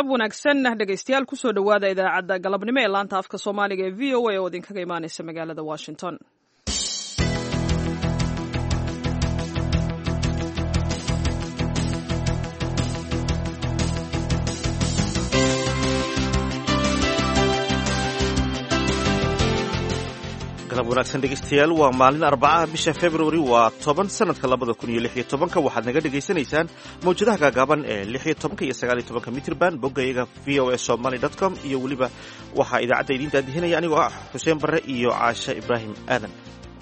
galab wanaagsan dhegaystayaal kusoo dhowaada idaacadda galabnimo ee laanta afka soomaaliga ee v o a oo idinkaga imaanaysa magaalada washington galab wanaagsan dhegeystayaal waa maalin arbacaha bisha februari waa toban sanadka labada kun iyo lix iyo tobanka waxaad naga dhagaysanaysaan mawjadaha gaagaaban ee lix iyo tobanka iyo sagaal iyo tobanka mitrban bogga iyaga v o a somaly dot com iyo weliba waxaa idaacadda idiin daadihinaya anigoo ah xuseen barre iyo caashe ibraahim aadan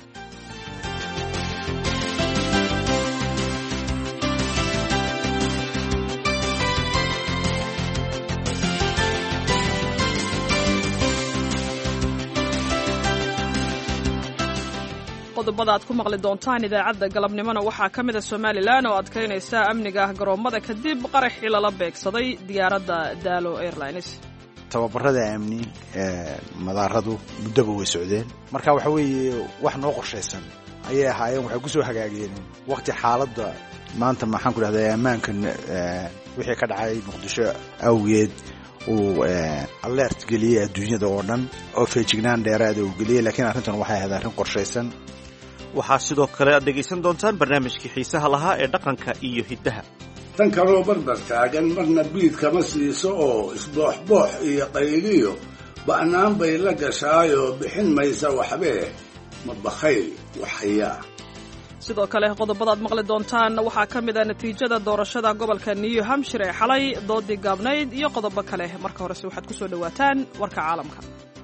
qodobada aad ku maqli doontaan idaacadda galabnimona waxaa ka mida somalilan oo adkaynaysa amniga garoommada kadib qaraxii lala beegsaday diyaaradda daalo airlines tababarada amni ee madaaradu muddaba way socdeen marka waxa weeye wax noo qorshaysan ayay ahaayeen waxay ku soo hagaageen waqti xaaladda maanta maxaan ku dhahdaa ammaankan wixii ka dhacay muqdisho awgeed uu alert geliyey adduunyada oo dhan oo feejignaan dheeraada uu geliyey laakiin arrintan waxay ahayd arrin qorshaysan waxaa sidoo kale aad dhegaysan doontaan barnaamijkii xiisaha lahaa ee dhaqanka iyo hiddaha tan kaloo barbar taagan marna biid kama siiso oo isbooxboox iyo qayliyo ba'naan bay la gashaayoo bixin maysa waxbee ma bakhayl waxhayaa sidoo kale qodobadaad maqli doontaan waxaa ka mid a natiijada doorashada gobolka new hampshire ee xalay doodii gaabnayd iyo qodobo kale marka horese waxaad ku soo dhowaataan warka caalamka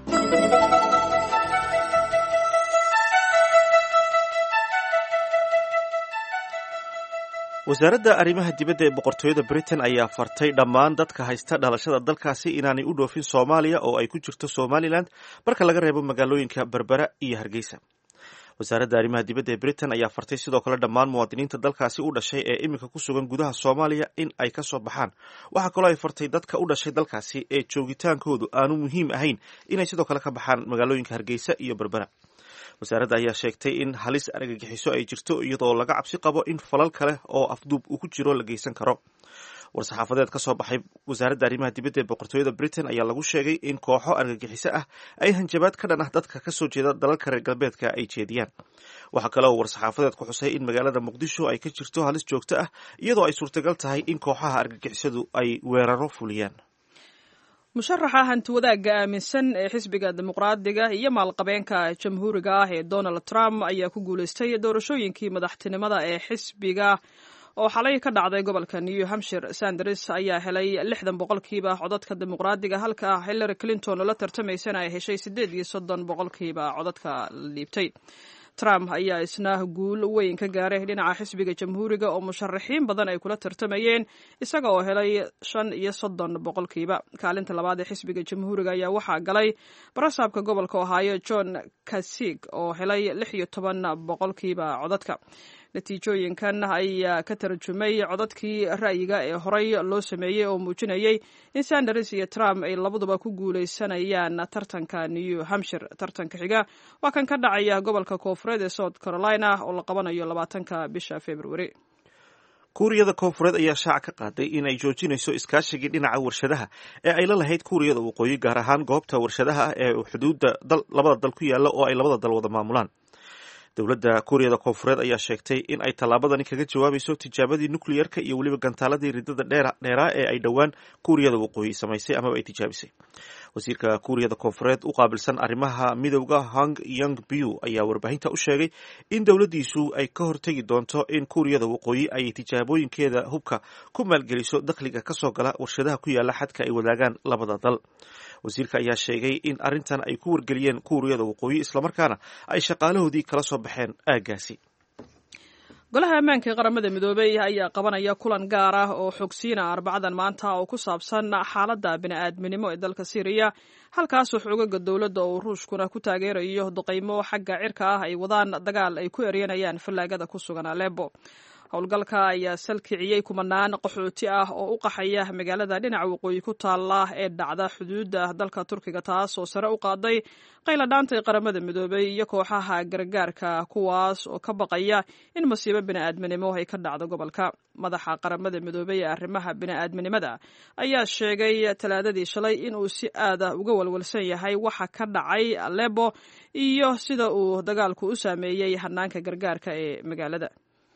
wasaaradda arrimaha dibadda ee boqortooyada britain ayaa fartay dhammaan dadka haysta dhalashada dalkaasi inaanay u dhoofin soomaaliya oo ay ku jirto somalilan marka laga reebo magaalooyinka berbera iyo hargeysa wasaaradda arrimaha dibadda ee britain ayaa fartay sidoo kale dhammaan muwaadiniinta dalkaasi u dhashay ee iminka ku sugan gudaha soomaaliya in ay ka soo baxaan waxaa kaloo ay fartay dadka u dhashay dalkaasi ee joogitaankoodu aanu muhiim ahayn inay sidoo kale ka baxaan magaalooyinka hargeysa iyo berbera wasaaradda ayaa sheegtay in halis argagixiso ay jirto iyadoo laga cabsi qabo in falal kale oo afduub uu ku jiro la geysan karo war-saxaafadeed ka soo baxay wasaaradda arrimaha dibadda ee boqortooyada britain ayaa lagu sheegay in kooxo argagixiso ah ay hanjabaad ka dhan ah dadka kasoo jeeda dalalka reer galbeedka ay jeediyaan waxaa kale oo war-saxaafadeed ku xusay in magaalada muqdisho ay ka jirto halis joogto ah iyadoo ay suurtagal tahay in kooxaha argagixisadu ay weeraro fuliyaan musharaxa hanti wadaagga aaminsan ee xisbiga dimuqraadiga iyo maalqabeenka jamhuuriga ah ee donald trump ayaa ku guulaystay doorashooyinkii madaxtinimada ee xisbiga oo xalay ka dhacday gobolka new hampshire sanders ayaa helay lixdan boqolkiiba codadka dimuqraadiga halka hillary clinton oo la tartamaysana ay heshay siddeed iyo soddon boqolkiiba codadka la dhiibtay trump ayaa isna guul weyn ka gaaray dhinaca xisbiga jamhuuriga oo musharaxiin badan ay kula tartamayeen isaga oo helay shan iyo soddon boqolkiiba kaalinta labaad ee xisbiga jamhuuriga ayaa waxaa galay barasaabka gobolka ohaayo john kasig oo helay lix iyo toban boqolkiiba codadka natiijooyinkan ayaa ka tarjumay codadkii ra'yiga ee horey loo sameeyey oo muujinayay in sanders iyo trump ay labaduba ku guulaysanayaan tartanka new hampshire tartanka xiga waa kan ka dhacaya gobolka koofureed ee south carolina oo la qabanayo labaatanka bisha februari kuuriyada koonfureed ayaa shaaca ka qaaday in ay joojinayso iskaashigii dhinaca warshadaha ee ay la lahayd kuuriyada waqooyi gaar ahaan goobta warshadaha ah ee xuduudda labada dal ku yaalla oo ay labada dal wada maamulaan dowladda kuuriyada koonfureed ayaa sheegtay in ay tallaabadani kaga jawaabayso tijaabadii nukliyerka iyo weliba gantaaladii ridada dheeraa ee ay dhowaan kuuriyada waqooyi samaysay amaba ay tijaabisay wasiirka kuuriyada koonfureed u qaabilsan arrimaha midowda hong yong biu ayaa warbaahinta u sheegay in dowladdiisu ay ka hortegi doonto in kuuriyada waqooyi ay tijaabooyinkeeda hubka ku maalgeliso dakhliga kasoo gala warshadaha ku yaala xadka ay wadaagaan labada dal wasiirka ayaa sheegay in arrintan ay ku wargeliyeen kuuriyada waqooyi islamarkaana ay shaqaalahoodii kala soo baxeen aaggaasi golaha ammaanka ee qaramada midoobey ayaa qabanaya kulan gaar ah oo xogsiina arbacadan maanta oo ku saabsan xaaladda bini'aadminimo ee dalka syriya halkaasoo xoogaga dowladda oo ruushkuna ku taageerayo duqaymo xagga cirka ah ay wadaan dagaal ay ku eryanayaan fallaagada ku sugan aleebo howlgalka ayaa salkiciyey kumanaan qaxooti ah oo u qaxaya magaalada dhinaca waqooyi ku taala ee dhacda xuduudda dalka turkiga taas oo sare u qaaday qayladhaantay qaramada midoobay iyo kooxaha gargaarka kuwaas oo ka baqaya in masiibo bini'aadminimo ay ka dhacdo gobolka madaxa qaramada midoobey ee arrimaha bini'aadminimada ayaa sheegay talaadadii shalay inuu si aada uga walwalsan yahay waxa ka dhacay alebo iyo sida uu dagaalku u saameeyey hanaanka gargaarka ee magaalada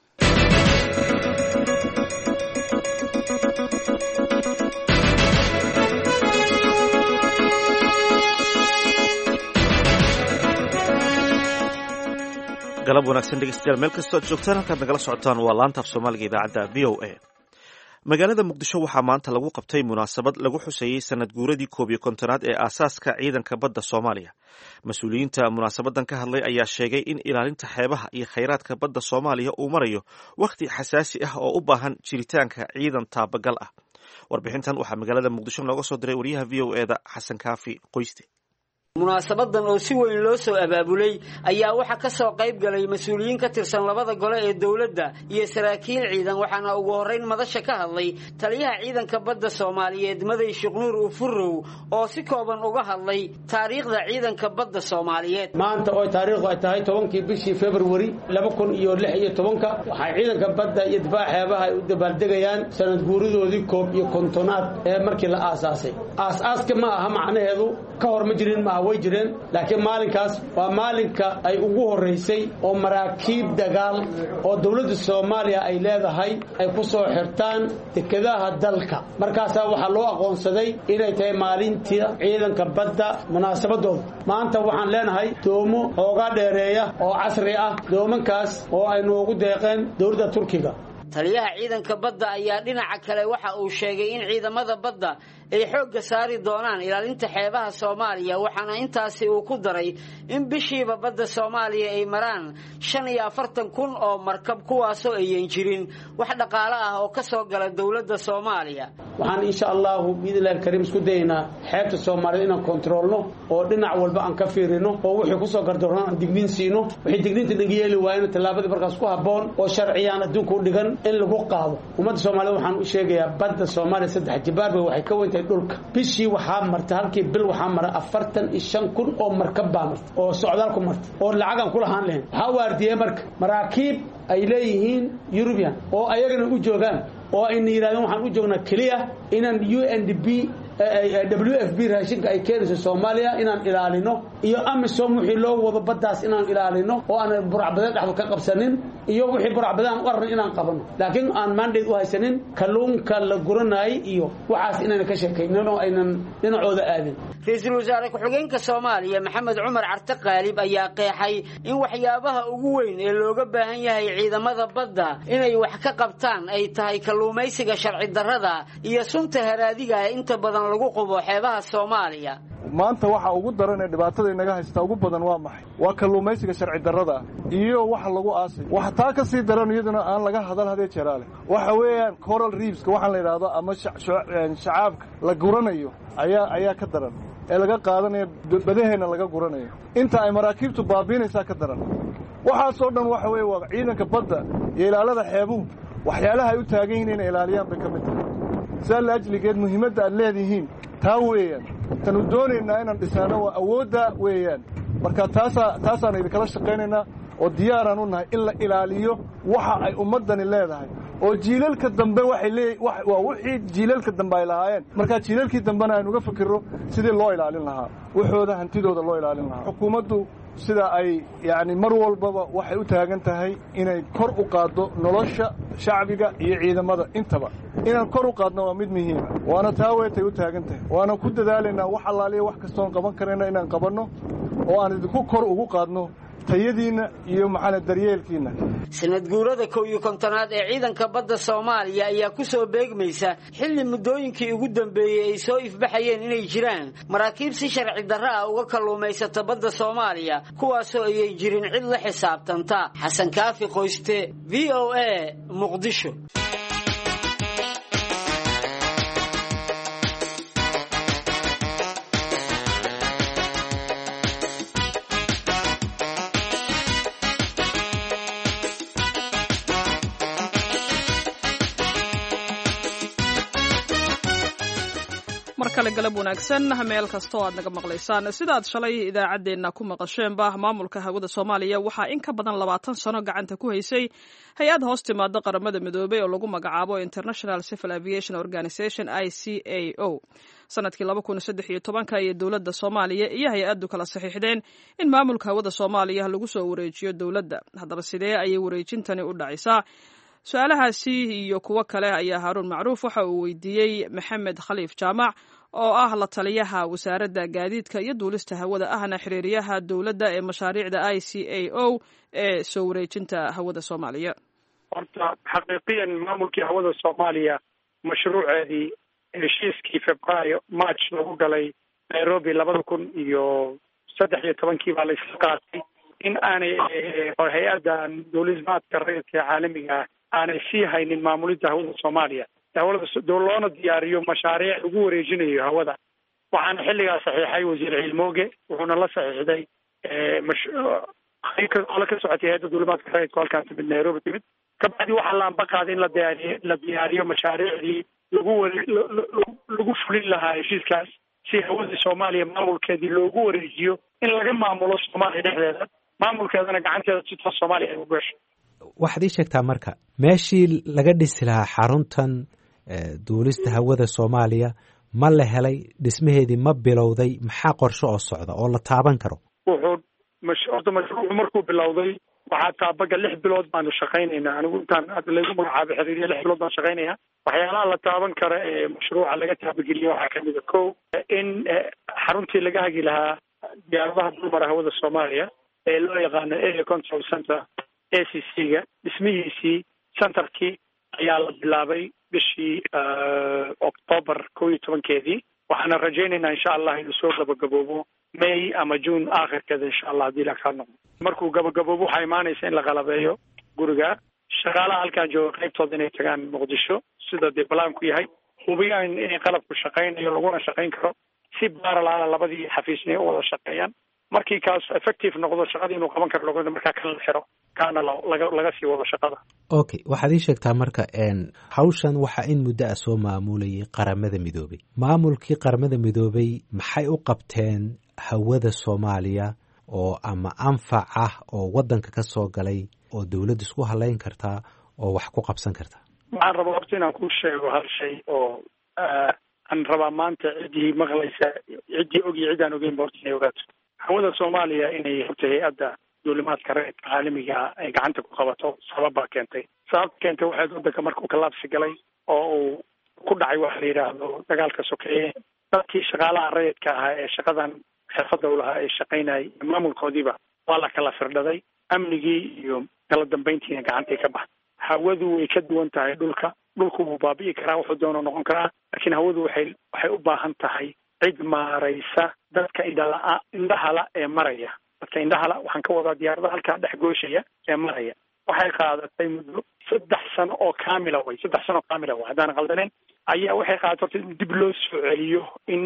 galab wanaagsan dhegeystayaal meel kastoo ad joogtaan halkaad nagala socotaan waa laanta af soomaaliga idaacadda v o a magaalada muqdisho waxaa maanta lagu qabtay munaasabad lagu xuseeyey sanad guuradii koob iyo kontonaad ee aasaaska ciidanka badda soomaaliya mas-uuliyiinta munaasabadan ka hadlay ayaa sheegay in ilaalinta xeebaha iyo khayraadka badda soomaaliya uu marayo wakhti xasaasi ah oo u baahan jiritaanka ciidan taabagal ah warbixintan waxaa magaalada muqdisho nooga soo diray wariyaha v o eda xasan kaafi qoyste munaasabadan oo si weyn loo soo abaabulay ayaa waxaa ka soo qayb galay mas-uuliyiin ka tirsan labada gole ee dowladda iyo saraakiil ciidan waxaana ugu horrayn madasha ka hadlay taliyaha ciidanka badda soomaaliyeed maday sheeknuur ufurow oo si kooban uga hadlay taariikhda ciidanka badda soomaaliyeed maanta oo taariikhdu ay tahay tobankii bishii februari laba kun iyo lix iyo tobanka waxay ciidanka badda iyo difaac xeebaha ay u dabaaldegayaan sanad guuridoodii koob iyo kontonaad ee markii la aasaasay aas-aaska ma aha macnaheedu ka hor ma jirin maaha way jireen laakiin maalinkaas waa maalinka ay ugu horraysay oo maraakiib dagaal oo dowladda soomaaliya ay leedahay ay ku soo xirtaan dekedaha dalka markaasaa waxaa loo aqoonsaday inay tahay maalintii ciidanka badda munaasabadooda maanta waxaan leenahay doomo hoogaa dheereeya oo casri ah doomankaas oo ay noogu deeqeen dowladda turkiga taliyaha ciidanka badda ayaa dhinaca kale waxa uu sheegay in ciidamada badda ay xoogga saari doonaan ilaalinta xeebaha soomaaliya waxaana intaasi uu ku daray in bishiiba badda soomaaliya ay maraan shan iyo afartan kun oo markab kuwaasoo ayan jirin wax dhaqaale ah oo ka soo gala dowladda soomaaliya waxaan insha allahu biidnillahi alkariim isku dayaynaa xeebta soomaaliyed inaan kontroolno oo dhinac walba aan ka fiirino oo wixii kusoo gardarno aan digniin siino wixii digniinta naga yeeli waayana tallaabadii markaas ku habboon oo sharciyaan adduunka u dhigan in lagu qaado ummadda soomaaliyed waxaan u sheegayaa badda soomaaliya saddex jibaarba waxay ka weyntahay dhulka bishii waxaa marta halkii bil waxaa mara afartan iyo shan kun oo markab baa marta oo socdaal ku marta oo lacagaan ku lahaan lahayn waxaa waardiyey marka maraakiib ay leeyihiin yurubian oo ayagana u joogaan oo ayna yidhahdeen waxaan u joognaa keliya inaan u n d b w f b raashinka ay keenayso soomaaliya inaan ilaalino iyo amisom wixii loo wado baddaas inaan ilaalino oo aan buracbadeed dhexdu ka qabsanin iyo wixii buracbadeed aan u arnay inaan qabano laakiin aan mandate u haysanin kalluunka la guranayay iyo waxaas inayna ka sheekaynin oo aynan dhinacooda aadin ra-iisul wasaare ku-xigeenka soomaaliya maxamed cumar carte qaalib ayaa qeexay in waxyaabaha ugu weyn ee looga baahan yahay ciidamada badda inay wax ka qabtaan ay tahay kalluumaysiga sharci darrada iyo sunta haraadiga ee inta badan lagu qubo xeebaha soomaaliya maanta waxa ugu daran ee dhibaatada inaga haysta ugu badan waa maxay waa kalluumaysiga sharci darrada ah iyo waxa lagu aasay waxa taa ka sii daran iyaduna aan laga hadal hadee jeraale waxa weeyaan coral reefska waxaan la yidhaahdo ama shacaabka la guranayo ayaa ayaa ka daran ee laga qaadanayo badaheenna laga guranayo inta ay maraakiibtu baabiinaysaa ka daran waxaasoo dhan waxa weeye waa ciidanka badda iyo ilaalada xeebuhu waxyaalaha ay u taagan yihiin inay ilaaliyaan bay ka mid tahay sidaa laajligeed muhiimadda aad leedihiin taa weeyaan tanu doonaynaa inaan dhisnaano waa awoodda weeyaan marka taasaa taasaan idinkala shaqaynaynaa oo diyaaraan u nahay in la ilaaliyo waxa ay ummaddani leedahay oo jiilalka dambe waxay lee waa wixii jiilalka dambe ay lahaayeen markaa jiilalkii dambena aynu uga fikirro sidii loo ilaalin lahaa waxooda hantidooda loo ilaalin lahaa xukuumaddu sida ay yacni mar walbaba waxay u taagan tahay inay kor u qaaddo nolosha shacbiga iyo ciidamada intaba inaan kor u qaadno waa mid muhiima waana taa weetay u taagan tahay waana ku dadaalaynaa wax allaaliya wax kastoon qaban karayna inaan qabanno oo aan idinku kor ugu qaadno tayadiinna iyo maxaana daryeelkiinna sanad guurada kow iyo kontonaad ee ciidanka badda soomaaliya ayaa ku soo beegmaysa xilli muddooyinkii ugu dambeeyey ay soo ifbaxayeen inay jiraan maraakiib si sharci darro ah uga kalluumaysata badda soomaaliya kuwaasoo ayay jirin cid la xisaabtanta xasan kaafi qoyste v o a muqdisho kale galab wanaagsan meel kastoo aad naga maqlaysaan sidaad shalay idaacaddeenna ku maqasheenba maamulka hawada soomaaliya waxaa in ka badan labaatan sano gacanta ku haysay hay-ad hoos timaada qaramada midoobey oo lagu magacaabo international civil aviation organization i c a o sanadkii laba kun saddex iyo tobanka iyo dowladda soomaaliya iyo hay-addu kala saxiixdeen in maamulka hawada soomaaliya lagu soo wareejiyo dowladda haddaba sidee ayay wareejintani u dhacaysaa su-aalahaasi iyo kuwo kale ayaa haaruun macruuf waxa uu weydiiyey maxamed khaliif jaamac oo ah la taliyaha wasaaradda gaadiidka iyo duulista hawada ahna xiriiriyaha dowladda ee mashaariicda i c a o ee soo wareejinta hawada soomaaliya horta xaqiiqiyan maamulkii hawada soomaaliya mashruuceedii heshiiskii februaayo march lagu galay nairobi labada kun iyo saddex iyo tobankii baa la isla qaatay in aanay hay-addan duulismaadka rayidka ee caalamiga ah aanay sii haynin maamulidda hawada soomaaliya hawlada loona diyaariyo mashaariic lagu wareejinayo hawada waxaana xilligaa saxiixay wasiir ciilmooge wuxuuna la saxiixday ole ka socotay hay-adda duulimaadka rayidka halkaan timid nairobi timid kabacdi waxaa la amba qaaday in la diyaariyo la diyaariyo mashaariicdii lagu ware lagu fulin lahaa heshiiskaas si hawadii soomaaliya maamulkeedii loogu wareejiyo in laga maamulo soomaaliya dhexdeeda maamulkeedana gacanteeda si toos soomaaliya ay u gasho waxaad ii sheegtaa marka meeshii laga dhisi lahaa xaruntan duulista hawada soomaaliya ma la helay dhismaheedii ma bilowday maxaa qorshe oo socda oo la taaban karo wuxuu mash horta mashruucu markuu bilowday waxaa taabaga lix bilood baanu shaqaynaynaa anigu intaan hadda laygu magacaabo xiriiriya lix bilood baan shaqaynaya waxyaalaha la taaban kara ee mashruuca laga taabageliya waxaa kamid a ko in xaruntii laga hagi lahaa diyaaradaha dulmara hawada soomaaliya ee loo yaqaano area control center a c c ga dhismihiisii centerkii ayaa la bilaabay bishii octoobar kow iyo tobankeedii waxaana rajaynaynaa insha allah inuu soo gabagaboobo may ama june aakhirkeeda insha allah haddii la kaa noqdo markuu gabagaboobo waxaa imaanaysa in la qalabeeyo guriga shaqaalaha halkaan jooga qaybtooda inay tagaan muqdisho sida dee balaanku yahay hubiyaan inay qalabku shaqaynayo laguna shaqayn karo si baaralaala labadii xafiisnay u wada shaqeeyaan markii kaas effective noqdo shaqadii inuu qaban karo log markaa kala xiro kaana laga laga sii wado shaqada okay waxaad ii sheegtaa marka hawshan waxaa in muddo ah soo maamulayay qaramada midoobay maamulkii qaramada midoobay maxay u qabteen hawada soomaaliya oo ama anfac ah oo waddanka ka soo galay oo dowladda isku halayn kartaa oo wax ku qabsan kartaa waxaan rabaa horta inaan kuu sheego hal shay oo aan rabaa maanta ciddii maqlaysa ciddii og iyo ciddaan ogeynba horta inay ogaato hawada soomaaliya inay horta hay-adda duulimaadka reerka caalamiga ay gacanta ku qabato sabab baa keentay sababta keentay waxayd waddanka markuu kalaabsi galay oo uu ku dhacay waxa la yidhaahdo dagaalka sokeeye dadkii shaqaalaha rayidka ahaa ee shaqadan xirfadda u lahaa ee shaqaynayay maamulkoodiiba waa la kala firdhaday amnigii iyo kala dambayntiina gacantay ka baxday hawadu way ka duwan tahay dhulka dhulku wuu baabi'i karaa wuxuu doono noqon karaa laakiin hawadu waxay waxay u baahan tahay cid maaraysa dadka indhala indhahala ee maraya dadka indhahala waxaan ka wadaa diyaaradaha halkaa dhex gooshaya ee maraya waxay qaadatay muddo saddex sano oo kaamila way saddex sano oo kaamila way haddaan qaldaneen ayaa waxay qaadatay horta in dib loo soo celiyo in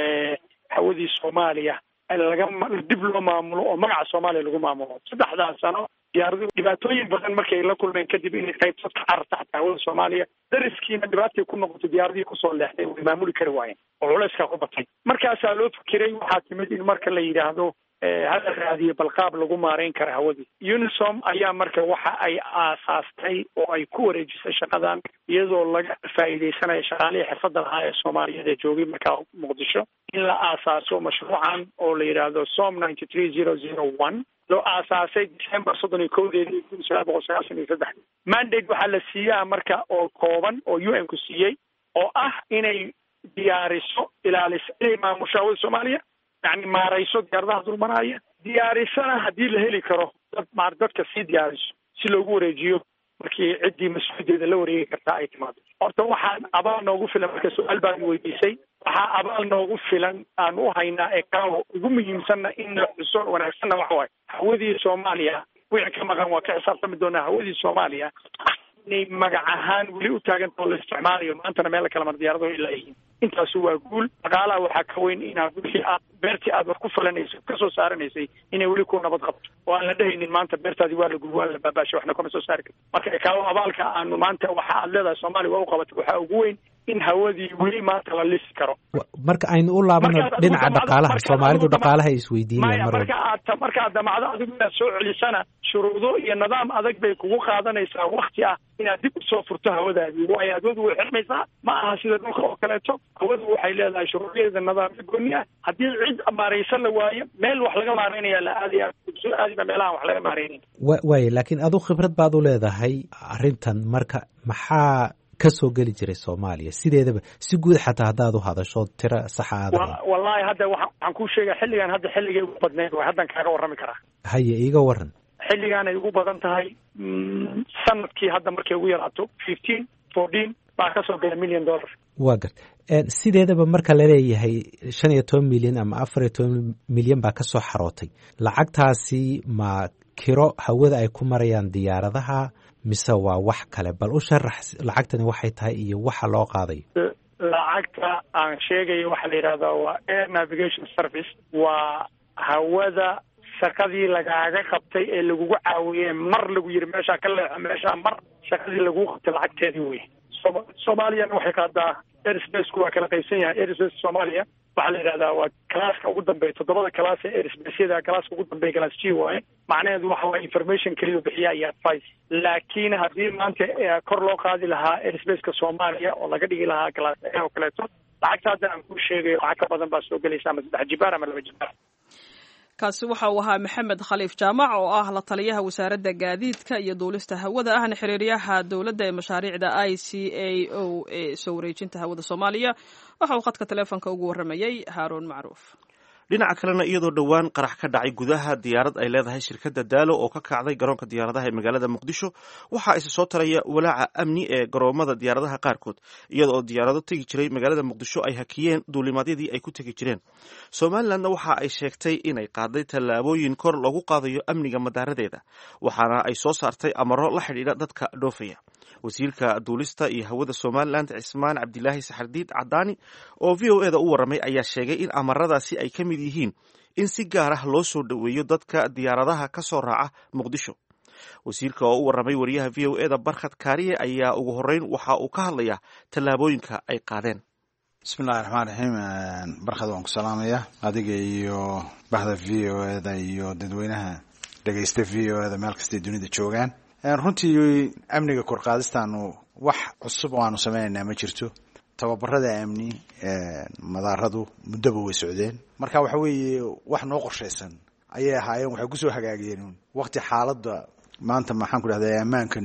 hawadii soomaaliya laga dib loo maamulo oo magaca soomaaliya lagu maamulo saddexdaas sano diyaaradu dhibaatooyin badan markay la kulmeen kadib inay qaybtood ka cararta xataa hawada soomaaliya dariskiina dhibaatay ku noqotay diyaaradihii kusoo leexday way maamuli kari waayeen oo culeyskaa ku batay markaasaa loo fikiray waxaa timid in marka la yidhaahdo hala raadiyo balqaab lagu maareyn kara hawadii unisom ayaa marka waxa ay aasaastay oo ay ku wareejisay shaqadan iyadoo laga faa'iideysanayo shaqaalihii xirfadda lahaa ee soomaaliyeed ee joogay markaa muqdisho in la aasaaso mashruucan oo la yidhaahdo som ninety three zero zero one loo aasaasay december soddon iyo kowdeedii kun sagaal boqol sagaashan iyo saddex mandate waxaa la siiyaa marka oo kooban oo u n ku siiyey oo ah inay diyaariso ilaaliso inay maamusho hawada soomaaliya yani maarayso diyaaradaha dulmanaaya diyaarisana haddii la heli karo dad maar dadka sii diyaariso si loogu wareejiyo markii ciddii mas-uuliyaddeeda la wareegi kartaa ay timaado horta waxaan abaal noogu filan marka su-aal baan weydiisay waxaa abaal noogu filan aan u haynaa ee kaawo ugu muhiimsanna in la xuso wanaagsanna waxa waaye hawadii soomaaliya wixii ka maqan waa ka xisaabtami doonaa hawadii soomaaliya inay magac ahaan weli u taagantao la isticmaalayo maantana meel kala mar diyaaradaho ilaa yihiin intaasu waa guul dhaqaalaha waxaa ka weyn inaad wixii aad beertii aad wax ku falanayso kasoo saaranaysay inay weli ku nabad qabto oo aan la dhehaynin maanta beertaadii waa la gubi waa la baabaashay waxna kama soo saari karto marka kaawo abaalka aanu maanta waxa aad leedahay soomaaliya waa u qabatay waxaa ugu weyn in hawadii weli maanta la lisi karo marka aynu u laabano dhinaca dhaqaalaha soomaalidu dhaqaalaha ay isweydiinayaan maya mar marka aad marka aad damacdo adigu inaad soo celisana shuruudo iyo nidaam adag bay kugu qaadanaysaa wakti ah inaad dib usoo furto hawadaadii waayo hawadu way xirmaysaa ma aha sida dhulka oo kaleeto hawadu waxay leedahay shuruucyadeeda nidaamyo gooni ah haddii cid maaraysan la waayo meel wax laga maaraynaya la aadaya soo aadiba meelahan wax laga maaraynayn wa waaya laakiin adu khibrad baad u leedahay arrintan marka maxaa ka soo geli jiray soomaaliya sideedaba si guud xataa haddaad u hadasho tiro saxa aad Wa- wallaahi hadda waxa- waxaan kuu sheegaya xilligan hadda xilligay ugu badnayd way haddan kaaga warrami karaa haye iiga waran xilligan ay ugu badan tahay mm, sanadkii hadda markay ugu yaraato fifteen fourteen baa ka soo gala million dollar waa gart sideedaba marka laleeyahay shan iyo toban milyan ama afar iyo toban milyan baa kasoo xarootay lacagtaasi ma kiro hawada ay ku marayaan diyaaradaha mise waa wax kale bal u sharax lacagtani waxay tahay iyo waxa loo qaadayo lacagta aan sheegayo waxaa la yidhahdaa waa air navigation service waa hawada shaqadii lagaaga qabtay ee lagugu caawiyey mar lagu yiri meeshaa ka leexo meeshaa mar shaqadii lagugu qabtay lacagteedii wey Sooma- soomaaliyana waxay qaadaa airspaceku waa kala qaybsan yahay airspace soomaaliya waxaa la yidhahdaa waa kalaaska ugu dambeeya toddobada kalaas ee airspacyada kalaaska ugu dambeeya class g waaye macnaheedu waxa waa information keliya bixiya iyo advice laakiin haddii maanta eh, kor loo qaadi lahaa airspace-ka soomaaliya oo laga dhigi lahaa class a oo kaleeto lacagta hadda aan kuu sheegayo lacag ka badan baa soo gelaysa ama saddex jibaar ama laba jibaar kaasi waxa uu ahaa maxamed khaliif jaamac oo ah la taliyaha wasaaradda gaadiidka iyo duulista hawada ahna xiriiryaha dowladda ee mashaariicda i c a o ee soo wareejinta hawada soomaaliya waxa uu khadka taleefonka ugu warramayey haaruun macruuf dhinaca kalena iyadoo dhowaan qarax ka dhacay gudaha diyaarad ay leedahay shirkadda daalo oo ka kacday garoonka diyaaradaha ee magaalada muqdisho waxaa isa soo taraya walaaca amni ee garoomada diyaaradaha qaarkood iyada oo diyaarado tegi jiray magaalada muqdisho ay hakiyeen duulimaadyadii ay ku tegi jireen somalilanna waxa ay sheegtay inay qaaday tallaabooyin kor loogu qaadayo amniga madaaradeeda waxaana ay soo saartay amaro la xidhiidha dadka dhoofaya wasiirka duulista iyo hawada somalilan cismaan cabdilaahi saxardiid cadaani oo v o eda u warramay ayaa sheegay in amaradaasi ay ka mid yihiin in si gaar ah loo soo dhoweeyo dadka diyaaradaha ka soo raaca muqdisho wasiirka oo u warramay wariyaha v o eda barkhad kaariye ayaa ugu horreyn waxa uu ka hadlayaa tallaabooyinka ay qaadeen bismillahi raxmaan raxiim barkhad waan ku salaamaya adiga iyo bahda v o eda iyo dadweynaha dhegaysta v o eda meel kastay dunida joogaan runtii amniga korqaadistaanu wax cusub oo aanu sameynaynaa ma jirto tababarada amni madaaradu muddoba way socdeen marka waxa weeye wax noo qorshaysan ayay ahaayeen waxay kusoo hagaageen waqti xaaladda maanta maxaan ku dhahda ammaanka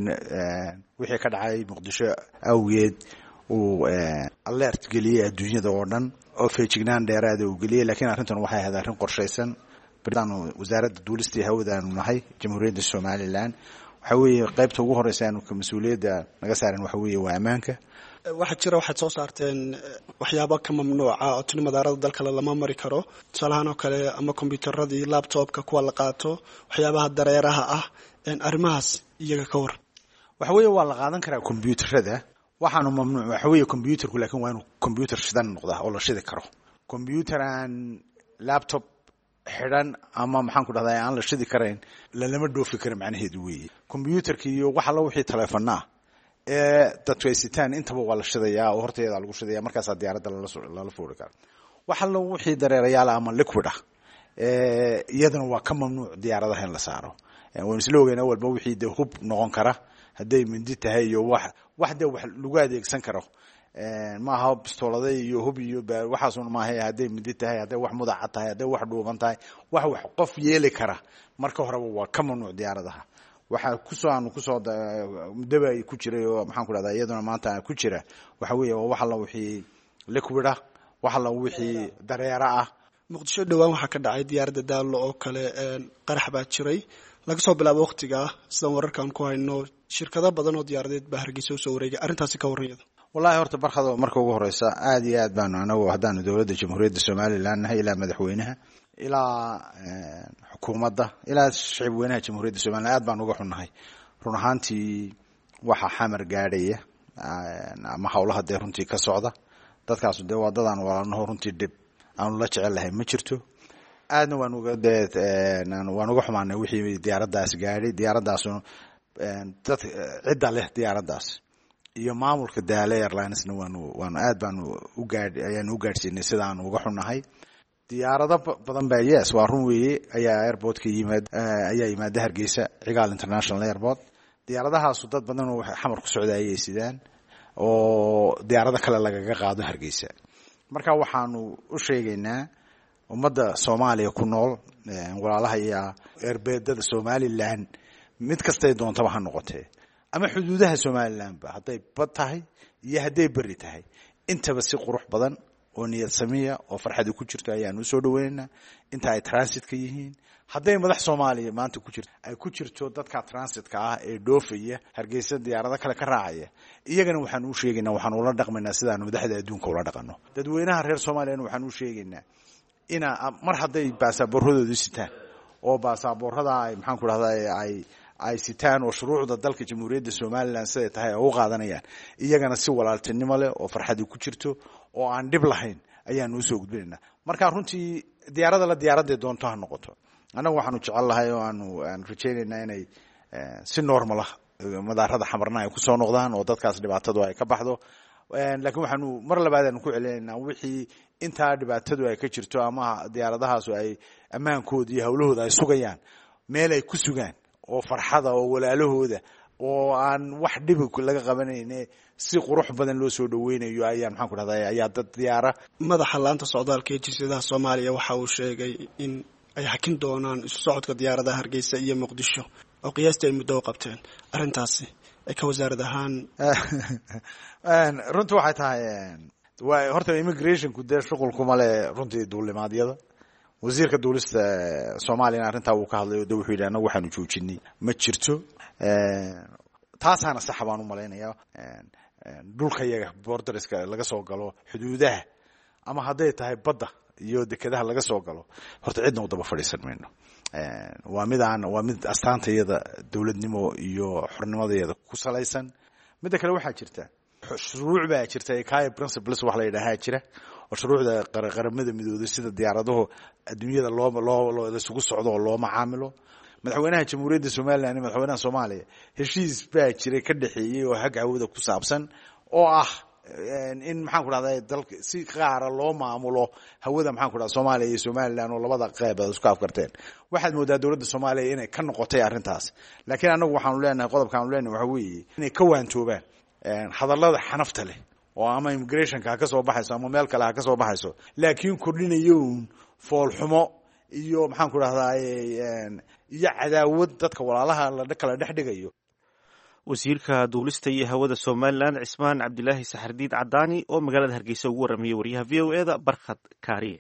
wixii ka dhacay muqdisho awgeed uu alert geliyey adduunyada oo dhan oo feejignaan dheeraada uu geliyey lakiin arrintan waxay ahayd arrin qorshaysan baridaanu wasaaradda duulistii hawadaanu nahay jamhuuriyadda somalilan waxa weeye qaybta ugu horeysa aanu ka mas-uuliyadda naga saaran waxa weeye waa ammaanka waxaa jira waxaad soo saarteen waxyaabo ka mamnuuca oo tuni madaarada dalkale lama mari karo tusaalahaan oo kale ama kombyuutaradii laptopka kuwa la qaato waxyaabaha dareeraha ah arrimahaas iyaga ka waran waxa weeye waa la qaadan karaa kombyuutarada waxaanu mamnuuc waxa weeye kombyuutarku laakiin waa inuu kombyuutar shidan noqdaa oo la shidi karo kombyuutar aan laptop xidhan ama maxaan ku dhahdaa aan la shidi karayn lalama dhoofi kara macnaheedu weeye kombyuutarka iyo wax allo wixii taleefanaa ee dadku ay sitaan intaba waa la shidayaa oo horteeda lagu shidaya markaasaa diyaaradda lala fuuri kara wax allo wixii dareerayaala ama liquid ah iyadana waa ka mamnuuc diyaaradaha in la saaro waynu isla ogeynaa walba wixii dee hub noqon kara hadday mindi tahay iyo wax wax dee wax lagu adeegsan karo maaha bistoolada iyo hub iyo waxaasun maaha hadday mindi tahay hadday wax mudaca tahay hadday wax dhuuban tahay wax wax qof yeeli kara marka horeba waa ka mamnuuc diyaaradaha waxaa kusoo aanu kusoo muddaba ay ku jiray oo maxaan ku dhahdaa iyaduna maanta ku jira waxa weeye waa wax alla wixii liquid ah wax alla wixii dareera ah muqdisho dhowaan waxaa ka dhacay diyaaradda daallo oo kale qarax baa jiray laga soo bilaabo waqtiga sidaan wararkaan ku hayno shirkado badan oo diyaaradeed baa hargeysa usoo wareegay arrintaasi ka warran yada wallahi horta barkado marka ugu horeysa aada iyo aad baanu anagu haddaanu dowladda jamhuuriyadda somalilan nahay ilaa madaxweynaha ilaa xukuumadda ilaa shicib weynaha jamhuuriyadda somalilan aad baan uga xunnahay run ahaantii waxaa xamar gaadhaya ama howlaha dee runtii ka socda dadkaasu dee waa dadaan walaalnaho runtii dhib aanu la jecel lahay ma jirto aadna waan uga dee waan uga xumaanay wixii diyaaraddaas gaadhay diyaaraddaasuna dad cidda leh diyaaraddaas iyo maamulka daale airlinesna waanu waanu aad baanu ugaadh ayaanu u gaadhsiinay sidaanu uga xunnahay diyaarado badan baa yes waa run weeye ayaa airportka yimaad ayaa yimaada hargeysa cigaal international airport diyaaradahaasu dad badan oo xamar ku socda ayay sidaan oo diyaarado kale lagaga qaado hargeysa marka waxaanu u sheegaynaa ummadda soomaaliya ku nool walaalaha iyo erbeedada somalilan mid kastay doontaba ha noqotee ama xuduudaha somalilanba hadday bad tahay iyo hadday beri tahay intaba si qurux badan oo niyad samiya oo farxadi ku jirto ayaanu usoo dhaweynaynaa inta ay transitka yihiin hadday madax soomaaliya maanta ku jirto ay ku jirto dadka transitka ah ee dhoofaya hargeysa diyaarado kale ka raacaya iyagana waxaanu u sheegaynaa waxaanu ula dhaqmaynaa sidaanu madaxda adduunka ula dhaqano dadweynaha reer soomaaliyana waxaanu u sheegaynaa ina mar hadday baasaaboorradoodu sitaan oo baasaaboorrada ay maxaanku dhahda ay ay sitaan oo shuruucda dalka jamhuuriyadda somalilan siday tahay oo u qaadanayaan iyagana si walaaltinimo leh oo farxadi ku jirto oo aan dhib lahayn ayaanu usoo gudbinaynaa marka runtii diyaarada la diyaaradday doonto ha noqoto annagu waxaanu jecel lahay oo aanu aan rajaynaynaa inay si normal ah madaarada xamarna ay kusoo noqdaan oo dadkaas dhibaatadu ay ka baxdo laakiin waxaanu mar labaadaanu ku celinaynaa wixii intaa dhibaatadu ay ka jirto ama diyaaradahaasu ay ammaankooda iyo hawlahooda ay sugayaan meel ay ku sugaan oo farxada oo walaalahooda oo aan wax dhibi laga qabanayne si qurux badan loo soo dhaweynayo ayaa maxaan ku dhahda ayaa dad diyaara madaxa laanta socdaalka ee jinsiyadaha soomaaliya waxa uu sheegay in ay hakin doonaan isu socodka diyaaradaha hargeysa iyo muqdisho oo qiyaastii ay muddo u qabteen arrintaasi ay ka wasaarad ahaan runtii waxay tahay wa horta immigrationku dee shuqulkuma le runtii duulimaadyada wasiirka duulista soomaaliyana arrintaa wuu ka hadlay o de wuxuu yidhi annagu waxaanu joojinay ma jirto taasaana saxa baan u malaynaya dhulka yaga borderska laga soo galo xuduudaha ama hadday tahay badda iyo dekedaha laga soo galo horta cidna u daba fadhiisan mayno waa mid aan waa mid astaantayada dowladnimo iyo xornimadayada ku salaysan midda kale waxaa jirta shuruuc baa jirta ekaya principles wax la yidhaahaa jira oo shuruucda qaramada midooday sida diyaaradahu adduunyada loo loo laisugu socdo oo loo macaamilo madaxweynaha jamhuuriyadda somalilan iyo madaxweynaha soomaaliya heshiis baa jiray ka dhexeeyey oo hag hawada ku saabsan oo ah in maxaan ku dhahda dalka si qaara loo maamulo hawada maxaan ku dhahda soomaaliya iyo somalilan oo labada qeybood isku afkarteen waxaad moodaa dowladda soomaaliya inay ka noqotay arrintaas laakiin annagu waxaanu leenahay qodobkaanu leenahay waxa weeye inay ka waantoobaan hadallada xanafta leh oo ama immigrationka ha ka soo baxayso ama meel kale ha ka soo baxayso laakiin kordhinayo un foolxumo iyo maxaan ku dhahdaa iyo cadaawad dadka walaalaha la kala dhex dhigayo wasiirka duulista iyo hawada somalilan cismaan cabdilaahi saxardiid cadaani oo magaalada hargeysa ugu warramayay wariyaha v o eda barkhad kaariye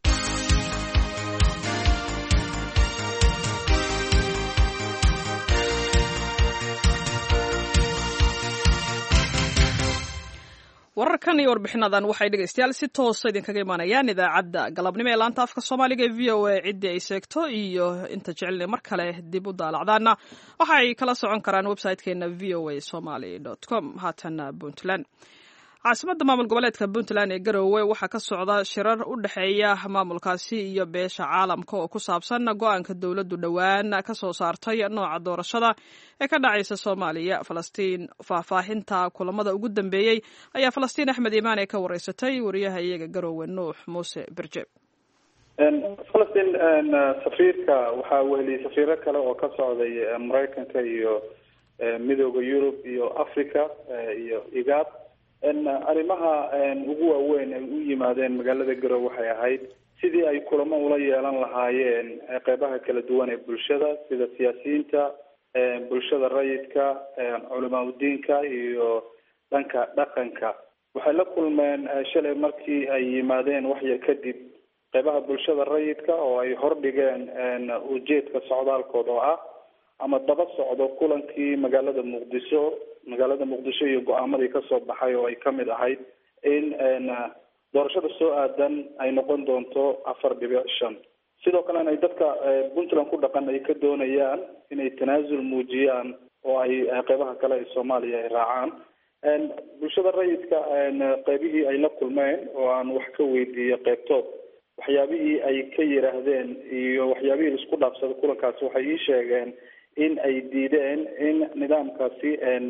wararkan iyo warbixinadan waxay dhegaystayaal si toosa idinkaga imaanayaan idaacadda galabnimo ee laanta afka soomaaliga ee v o a ciddii ay seegto iyo inta jecelna mar kale dib u daalacdaana waxa ay kala socon karaan website-keena v o a somaly com haatana puntland caasimadda maamul goboleedka puntland ee garowe waxaa ka socda shirar u dhexeeya maamulkaasi iyo beesha caalamka oo ku saabsan go-aanka dowladdu dhowaan ka soo saartay nooca doorashada ee ka dhacaysa soomaaliya falastiin faahfaahinta kulamada ugu dambeeyey ayaa falastiin axmed imaane ka wareysatay wariyaha iyaga garowe nuux muuse berje falastiin safiirka waxaa weheliyay safiiro kale oo ka socday maraykanka iyo midooda yurub iyo africa iyo igaad arrimaha ugu waaweyn ay u yimaadeen magaalada garowe waxay ahayd sidii ay kulamo ula yeelan lahaayeen qeybaha kala duwan ee bulshada sida siyaasiyiinta bulshada rayidka culamaa udiinka iyo dhanka dhaqanka waxay la kulmeen shalay markii ay yimaadeen waxyar kadib qeybaha bulshada rayidka oo ay hordhigeen ujeedka socdaalkooda oo ah ama daba socdo kulankii magaalada muqdisho magaalada muqdisho iyo go-aamadii kasoo baxay oo ay kamid ahayd in doorashada soo aadan ay noqon doonto afar dhibic shan sidoo kalena ay dadka puntland ku dhaqan ay ka doonayaan inay tanaasul muujiyaan oo ay qeybaha kale ee soomaaliya ay raacaan bulshada rayidka qeybihii ay la kulmeen oo aan wax ka weydiiyey qeybtood waxyaabihii ay ka yiraahdeen iyo waxyaabihii laisku dhaafsada kulankaasi waxay ii sheegeen in ay diideen in nidaamkaasi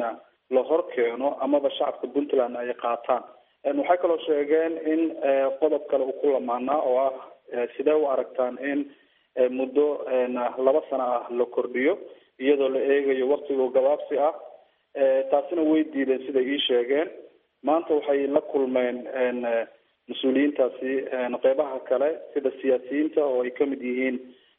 la hor keeno amaba shacabka puntland ay qaataan waxay kaloo sheegeen in qodob kale uu ku lamaanaa oo ah sidee u aragtaan in muddo laba sano ah la kordhiyo iyadoo la eegayo waktigo gabaabsi ah taasina way diideen siday ii sheegeen maanta waxay la kulmeen mas-uuliyiintaasi qeybaha kale sida siyaasiyiinta oo ay kamid yihiin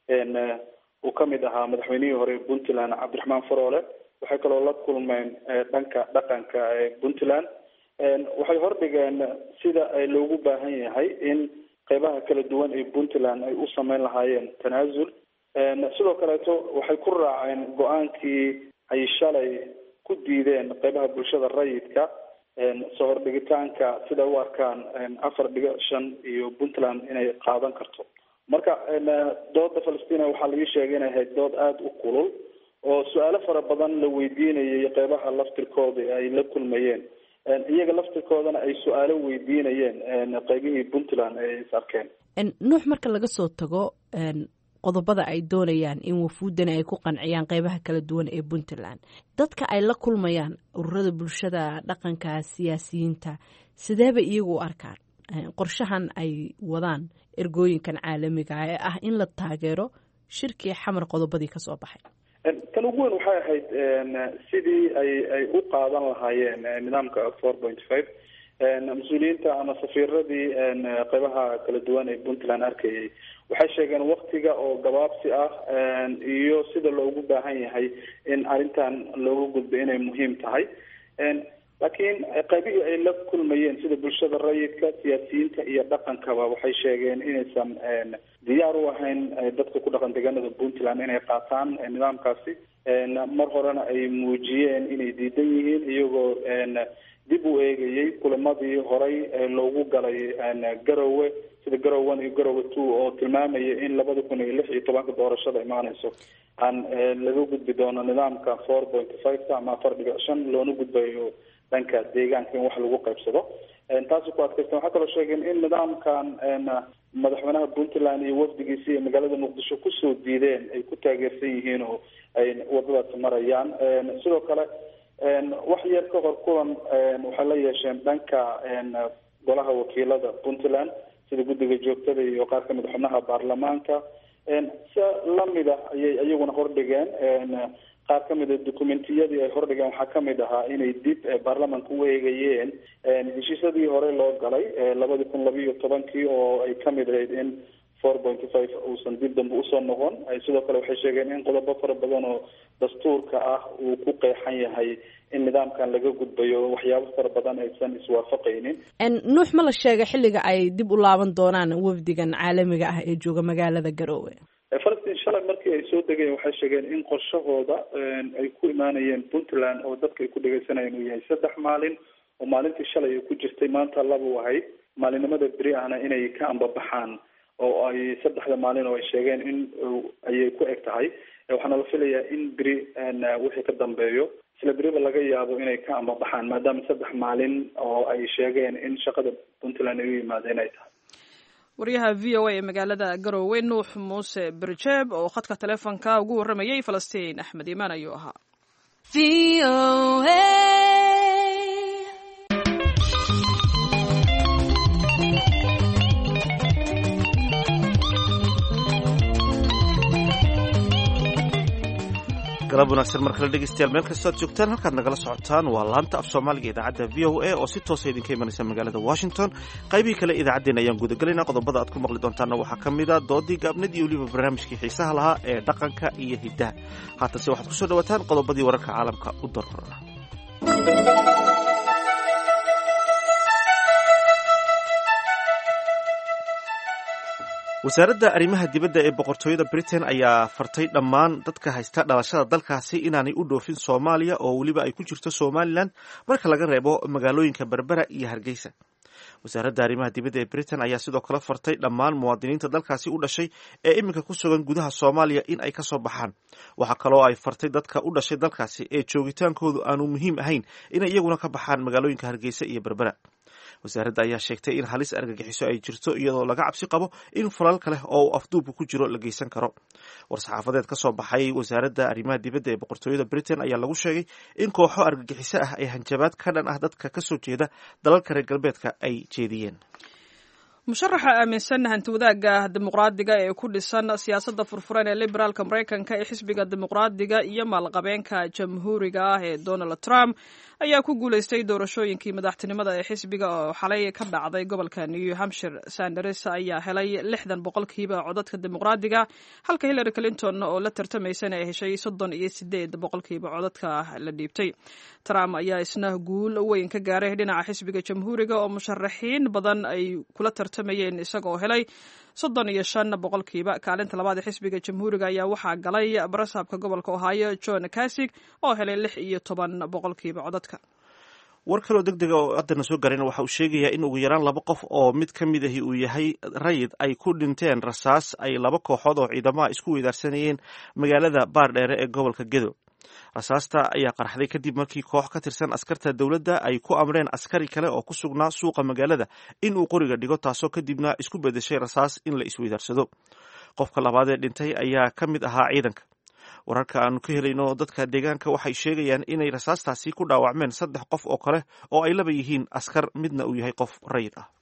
uu kamid ahaa madaxweynihii hore puntland cabdiraxmaan faroole waxay kaloo la kulmeen dhanka dhaqanka ee puntland waxay hordhigeen sida loogu baahan yahay in qeybaha kala duwan ee puntland ay u sameyn lahaayeen tanaasul sidoo kaleeto waxay ku raaceen go-aankii ay shalay ku diideen qeybaha bulshada rayidka soo hordhigitaanka sida u arkaan afar dhigo shan iyo puntland inay qaadan karto marka dooda falastina waxaa laga sheegay inay ahayd dood aada u kulul oo su-aalo fara badan la weydiinayay qeybaha laftirkooda ay la kulmayeen iyaga laftirkoodana ay su-aalo weydiinayeen qeybihii puntland ay is arkeen nuux marka laga soo tago qodobada ay doonayaan in wafuudani ay ku qanciyaan qeybaha kala duwan ee puntland dadka ay la kulmayaan ururada bulshada dhaqanka siyaasiyiinta sideeba iyagu u arkaan qorshahan ay wadaan ergooyinkan caalamiga ee ah in la taageero shirkii xamar qodobadii kasoo baxay tan ugu weyn waxay ahayd sidii ay ay u qaadan lahaayeen nidaamka four point five mas-uuliyiinta ama safiiradii qeybaha kala duwan ee puntland arkayay waxay sheegeen waktiga oo gabaabsi ah iyo sida loogu baahan yahay in arrintan looga gudbo inay muhiim tahay laakiin qaybihii ay la kulmayeen sida bulshada rayidka siyaasiyiinta iyo dhaqankaba waxay sheegeen inaysan diyaar u ahayn dadka ku dhaqan deegaanada puntland inay qaataan nidaamkaasi mar horena ay muujiyeen inay diidan yihiin iyagoo dib u eegayay kulamadii horay loogu galay garowe sida garowe one iyo garowe two oo tilmaamaya in labada kun iyo lix iyo tobanka doorashada imaaneyso aan laga gudbi doono nidaamka four point five ama afar dhibic shan loona gudbayo dhanka deegaanka in wax lagu qaybsado taasi ku adkaysten waxaa kaloo sheegeen in nidaamkan madaxweynaha puntland iyo wafdigiisi ee magaalada muqdisho kusoo diideen ay ku taageersan yihiin oo ay wadadaas marayaan sidoo kale wax yar ka hor kulan waxay la yeesheen dhanka golaha wakiilada puntland sida guddiga joogtada iyo qaar kamid a xubnaha baarlamaanka si lamida ayay iyaguna hordhigeen qaar kamid a documentiyadii ay hordhigeen waxaa kamid ahaa inay dib baarlamanka u eegayeen heshiisyadii hore loo galay labadi kun labiiyo tobankii oo ay kamid ahayd in four point five uusan dib dambe usoo noqon sidoo kale waxay sheegeen in qodobo fara badan oo dastuurka ah uu ku qeexan yahay in nidaamkan laga gudbayo waxyaabo fara badan aysan iswaafaqaynin nuux ma la sheegay xilliga ay dib u laaban doonaan wafdigan caalamiga ah ee jooga magaalada garoowe falastiin shalay markii ay soo degeen waxay sheegeen in qorshahooda ay ku imaanayeen puntland oo dadka ay ku dhegeysanayeen uu yahay saddex maalin oo maalintii shalay ay ku jirtay maanta laba u ahayd maalinimada beri ahna inay ka ambabaxaan oo ay saddexda maalin oo ay sheegeen in ayay ku eg tahay waxaana la filayaa in beri wixii ka dambeeyo isla beriba laga yaabo inay ka ambabaxaan maadaama saddex maalin oo ay sheegeen in shaqada puntland ay u yimaadeen ay tahay waryaha v o a ee magaalada garoowe nuux muuse berjeeb oo khadka taleefonka ugu warramayay falastiin axmed iimaan ayuu ahaa galab wanaagsan mar kale dhegeystayaal meel kastoo ad joogtaan halkaad nagala socotaan waa laanta af soomaaliga idaacadda v o a oo si toosa idinka imanaysa magaalada washington qaybihii kale idaacaddeen ayaan gudagelayna qodobada aad ku maqli doontaanna waxaa ka mid a doodii gaabnad iyo weliba barnaamijkii xiisaha lahaa ee dhaqanka iyo hiddaha haatanse waxaad kusoo dhawaataan qodobadii wararka caalamka u darrora wasaaradda arrimaha dibadda ee boqortooyada britain ayaa fartay dhammaan dadka haysta dhalashada dalkaasi inaanay u dhoofin soomaaliya oo weliba ay ku jirto somalilan marka laga reebo magaalooyinka berbera iyo hargeysa wasaaradda arrimaha dibadda ee britain ayaa sidoo kale fartay dhammaan muwaadiniinta dalkaasi u dhashay ee iminka ku sugan gudaha soomaaliya in ay kasoo baxaan waxaa kaloo ay fartay dadka u dhashay dalkaasi ee joogitaankoodu aanu muhiim ahayn inay iyaguna ka baxaan magaalooyinka hargeysa iyo berbera wasaaradda ayaa sheegtay in halis argagixiso ay jirto iyadoo laga cabsi qabo in falal kale oo afduubka ku jiro la geysan karo war-saxaafadeed ka soo baxay wasaaradda arrimaha dibadda ee boqortooyada britain ayaa lagu sheegay in kooxo argagixiso ah ee hanjabaad ka dhan ah dadka kasoo jeeda dalalka reer galbeedka ay jeediyeen musharaxa aaminsan hanti wadaagga dimuqraadiga ee ku dhisan siyaasadda furfuran ee liberaalka maraykanka ee xisbiga dimuqraadiga iyo maalqabeenka jamhuuriga ah ee donald trump ayaa ku guuleystay doorashooyinkii madaxtinimada ee xisbiga oo xalay ka dhacday gobolka new hampshire sanders ayaa helay lixdan boqolkiiba codadka dimuqraadiga halka hillary clinton oo la tartamaysana ay heshay soddon iyo sideed boqolkiiba codadka la dhiibtay trump ayaa isna guul weyn ka gaaray dhinaca xisbiga jamhuuriga oo musharaxiin badan ay kula tartamayeen isagoo helay soddon iyo shan boqolkiiba kaalinta labaad ee xisbiga jamhuuriga ayaa waxaa galay barasaabka gobolka ohio john kasig oo helay lix iyo toban boqolkiiba codadka war kaloo deg dega oo haddana soo gaarayna waxa uu sheegayaa in ugu yaraan laba qof oo mid ka mid ahi uu yahay rayid ay ku dhinteen rasaas ay laba kooxood oo ciidamaha isku weydaarsanayeen magaalada baardheere ee gobolka gedo rasaasta ayaa qarxday kadib markii koox ka tirsan askarta dowladda ay ku amreen askari kale oo ku sugnaa suuqa magaalada in uu qoriga dhigo taasoo kadibna isku bedeshay rasaas in la isweydaarsado qofka labaad ee dhintay ayaa ka mid ahaa ciidanka wararka aanu ka helayno dadka deegaanka waxay sheegayaan inay rasaastaasi ku dhaawacmeen saddex qof oo kale oo ay laba yihiin askar midna uu yahay qof rayid ah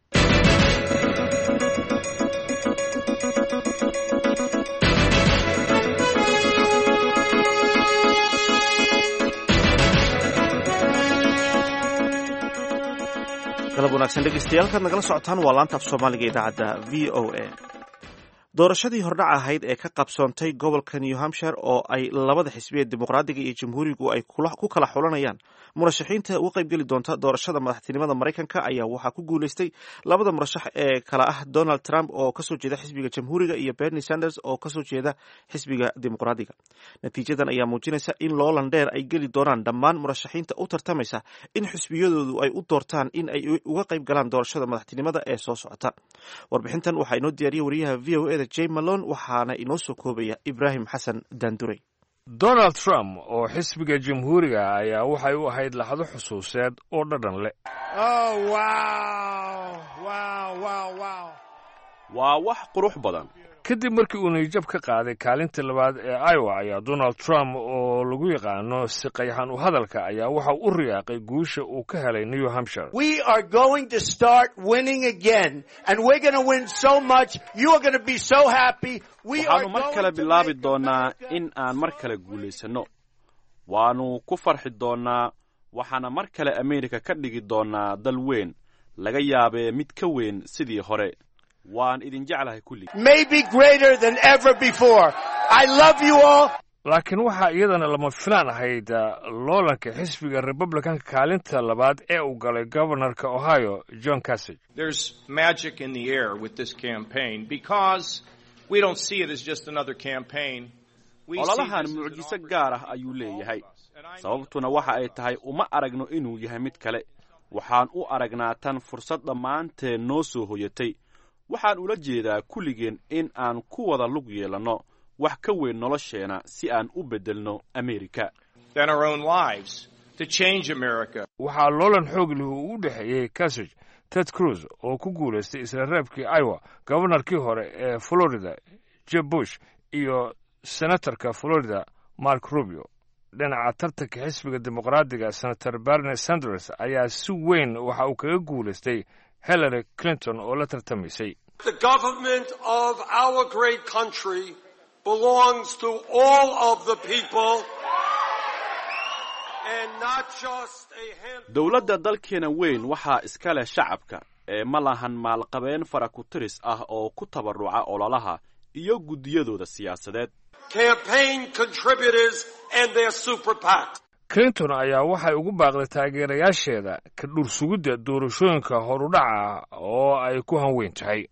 galab wanaagsan dhegeystayaal kaad nagala socotaan waa laanta af soomaaliga idaacadda v o a doorashadii hordhac ahayd ee ka qabsoontay gobolka new hampshire oo ay labada xisbi ee dimuqraadiga iyo jamhuurigu ay ku kala xulanayaan murashaxiinta uga qaybgeli doonta doorashada madaxtinimada maraykanka ayaa waxaa ku guuleystay labada murashax ee kala ah donald trump oo kasoo jeeda xisbiga jamhuuriga iyo bernie sanders oo kasoo jeeda xisbiga dimuqraadiga natiijadan ayaa muujinaysa in loolan dheer ay geli doonaan dhammaan murashaxiinta u tartamaysa in xisbiyadoodu ay u doortaan in ay uga qayb galaan doorashada madaxtinimada ee soo socota warbixintan waxaa inoo diyaariyay wariyaha v o eda j malon waxaana inoo soo koobaya ibraahim xasan daanduray donald trump oo xisbiga jamhuuriga ayaa waxay u ahayd laxdo xusuuseed oo dhadhan leh waa wax qurux badan kadib markii uu niyjab ka qaaday kaalinta labaad ee iowa ayaa donald trump oo lagu yaqaano si qayxan u hadalka ayaa waxa u riyaaqay guusha uu ka helay new hampshire waxaannu mar kale bilaabi doonnaa in aan mar kale guulaysanno waannu ku farxi doonnaa waxaana mar kale ameerika ka dhigi doonnaa dal weyn laga yaabee mid ka weyn sidii hore waan idin jeclahay kullig laakiin waxaa iyadana lama filaan ahayd loolanka xisbiga republicanka kaalinta labaad ee uu galay gobanarka ohio john casig ololahan mucjiso gaar ah ayuu leeyahay sababtuna waxa ay tahay uma aragno inuu yahay mid kale waxaan u aragnaa tan fursad dhammaanteen noo soo hoyatay waxaan ula jeedaa kulligeen in aan ku wada lug yeelanno wax ka weyn nolosheenna si aan u beddelno amerika waxaa loolan xoog leh uu u dhexeeyey casig ted cruz oo ku guulaystay isla reebkii iowa gobonarkii hore ee florida jeb bush iyo senatorka florida mark rubio dhinaca tartanka xisbiga dimuqraadiga senator bernie sanders ayaa si weyn waxa uu kaga guulaystay hillary clinton oo la tartamaysay dowladda dalkeena weyn waxaa iska leh shacabka ee ma lahan maalqabeen fara ku tiris ah oo ku tabarruca ololaha iyo guddiyadooda siyaasadeed clinton ayaa waxay ugu baaqday taageerayaasheeda ka dhur sugidda doorashooyinka horudhaca oo ay ku hanweyn tahay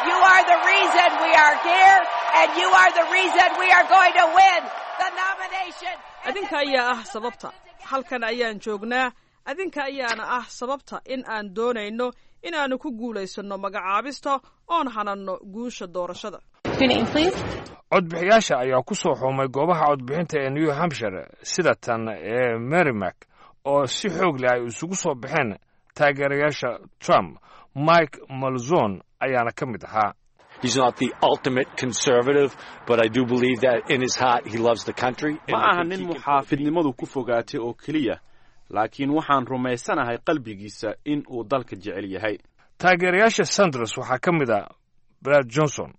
adinka ayaa ah sababta halkan ayaan joognaa adinka ayaana ah sababta in aan doonayno inaannu ku guulaysanno magacaabista oon hananno guusha doorashada codbixiyaasha ayaa ku soo xuumay goobaha codbixinta ee new hampshire sida tan ee merrimack oo si xoog leh ay isugu soo baxeen taageerayaasha trump mike malzon ayaana ka mid ahaa ma aha nin muxaafidnimadu ku fogaatay oo keliya laakiin waxaan rumaysanahay qalbigiisa in uu dalka jecel yahay taageerayaasha sanders waxaa ka mid a brad johnson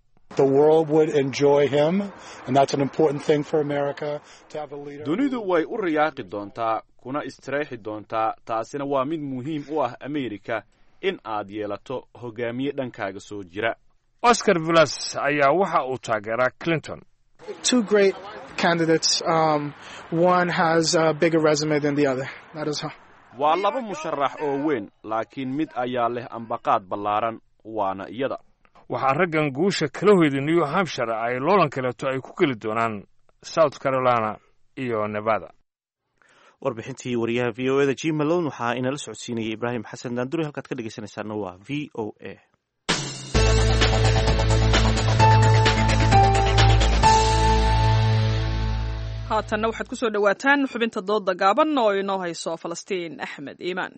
dunidu way u riyaaqi doontaa kuna istireexi doontaa taasina waa mid muhiim u ah amerika in aad yeelato hogaamiye dhankaaga soo jira oscar villas ayaa waxa uu taageeraa clinton waa laba musharax oo weyn laakiin mid ayaa leh ambaqaad ballaaran waana iyada waxaa raggan guusha kala hoyday new hampshire ay loolan kaleeto ay ku geli doonaan south carolina iyo nevada warbixintii wariyaha v o eda g malon waxaa inala socodsiinayay ibraahim xasan daanduri halkaad ka dhegeysanaysaana waa v o a haatanna waxaad ku soo dhowaataan xubinta dooda gaaban oo inoo hayso falastiin axmed iimaan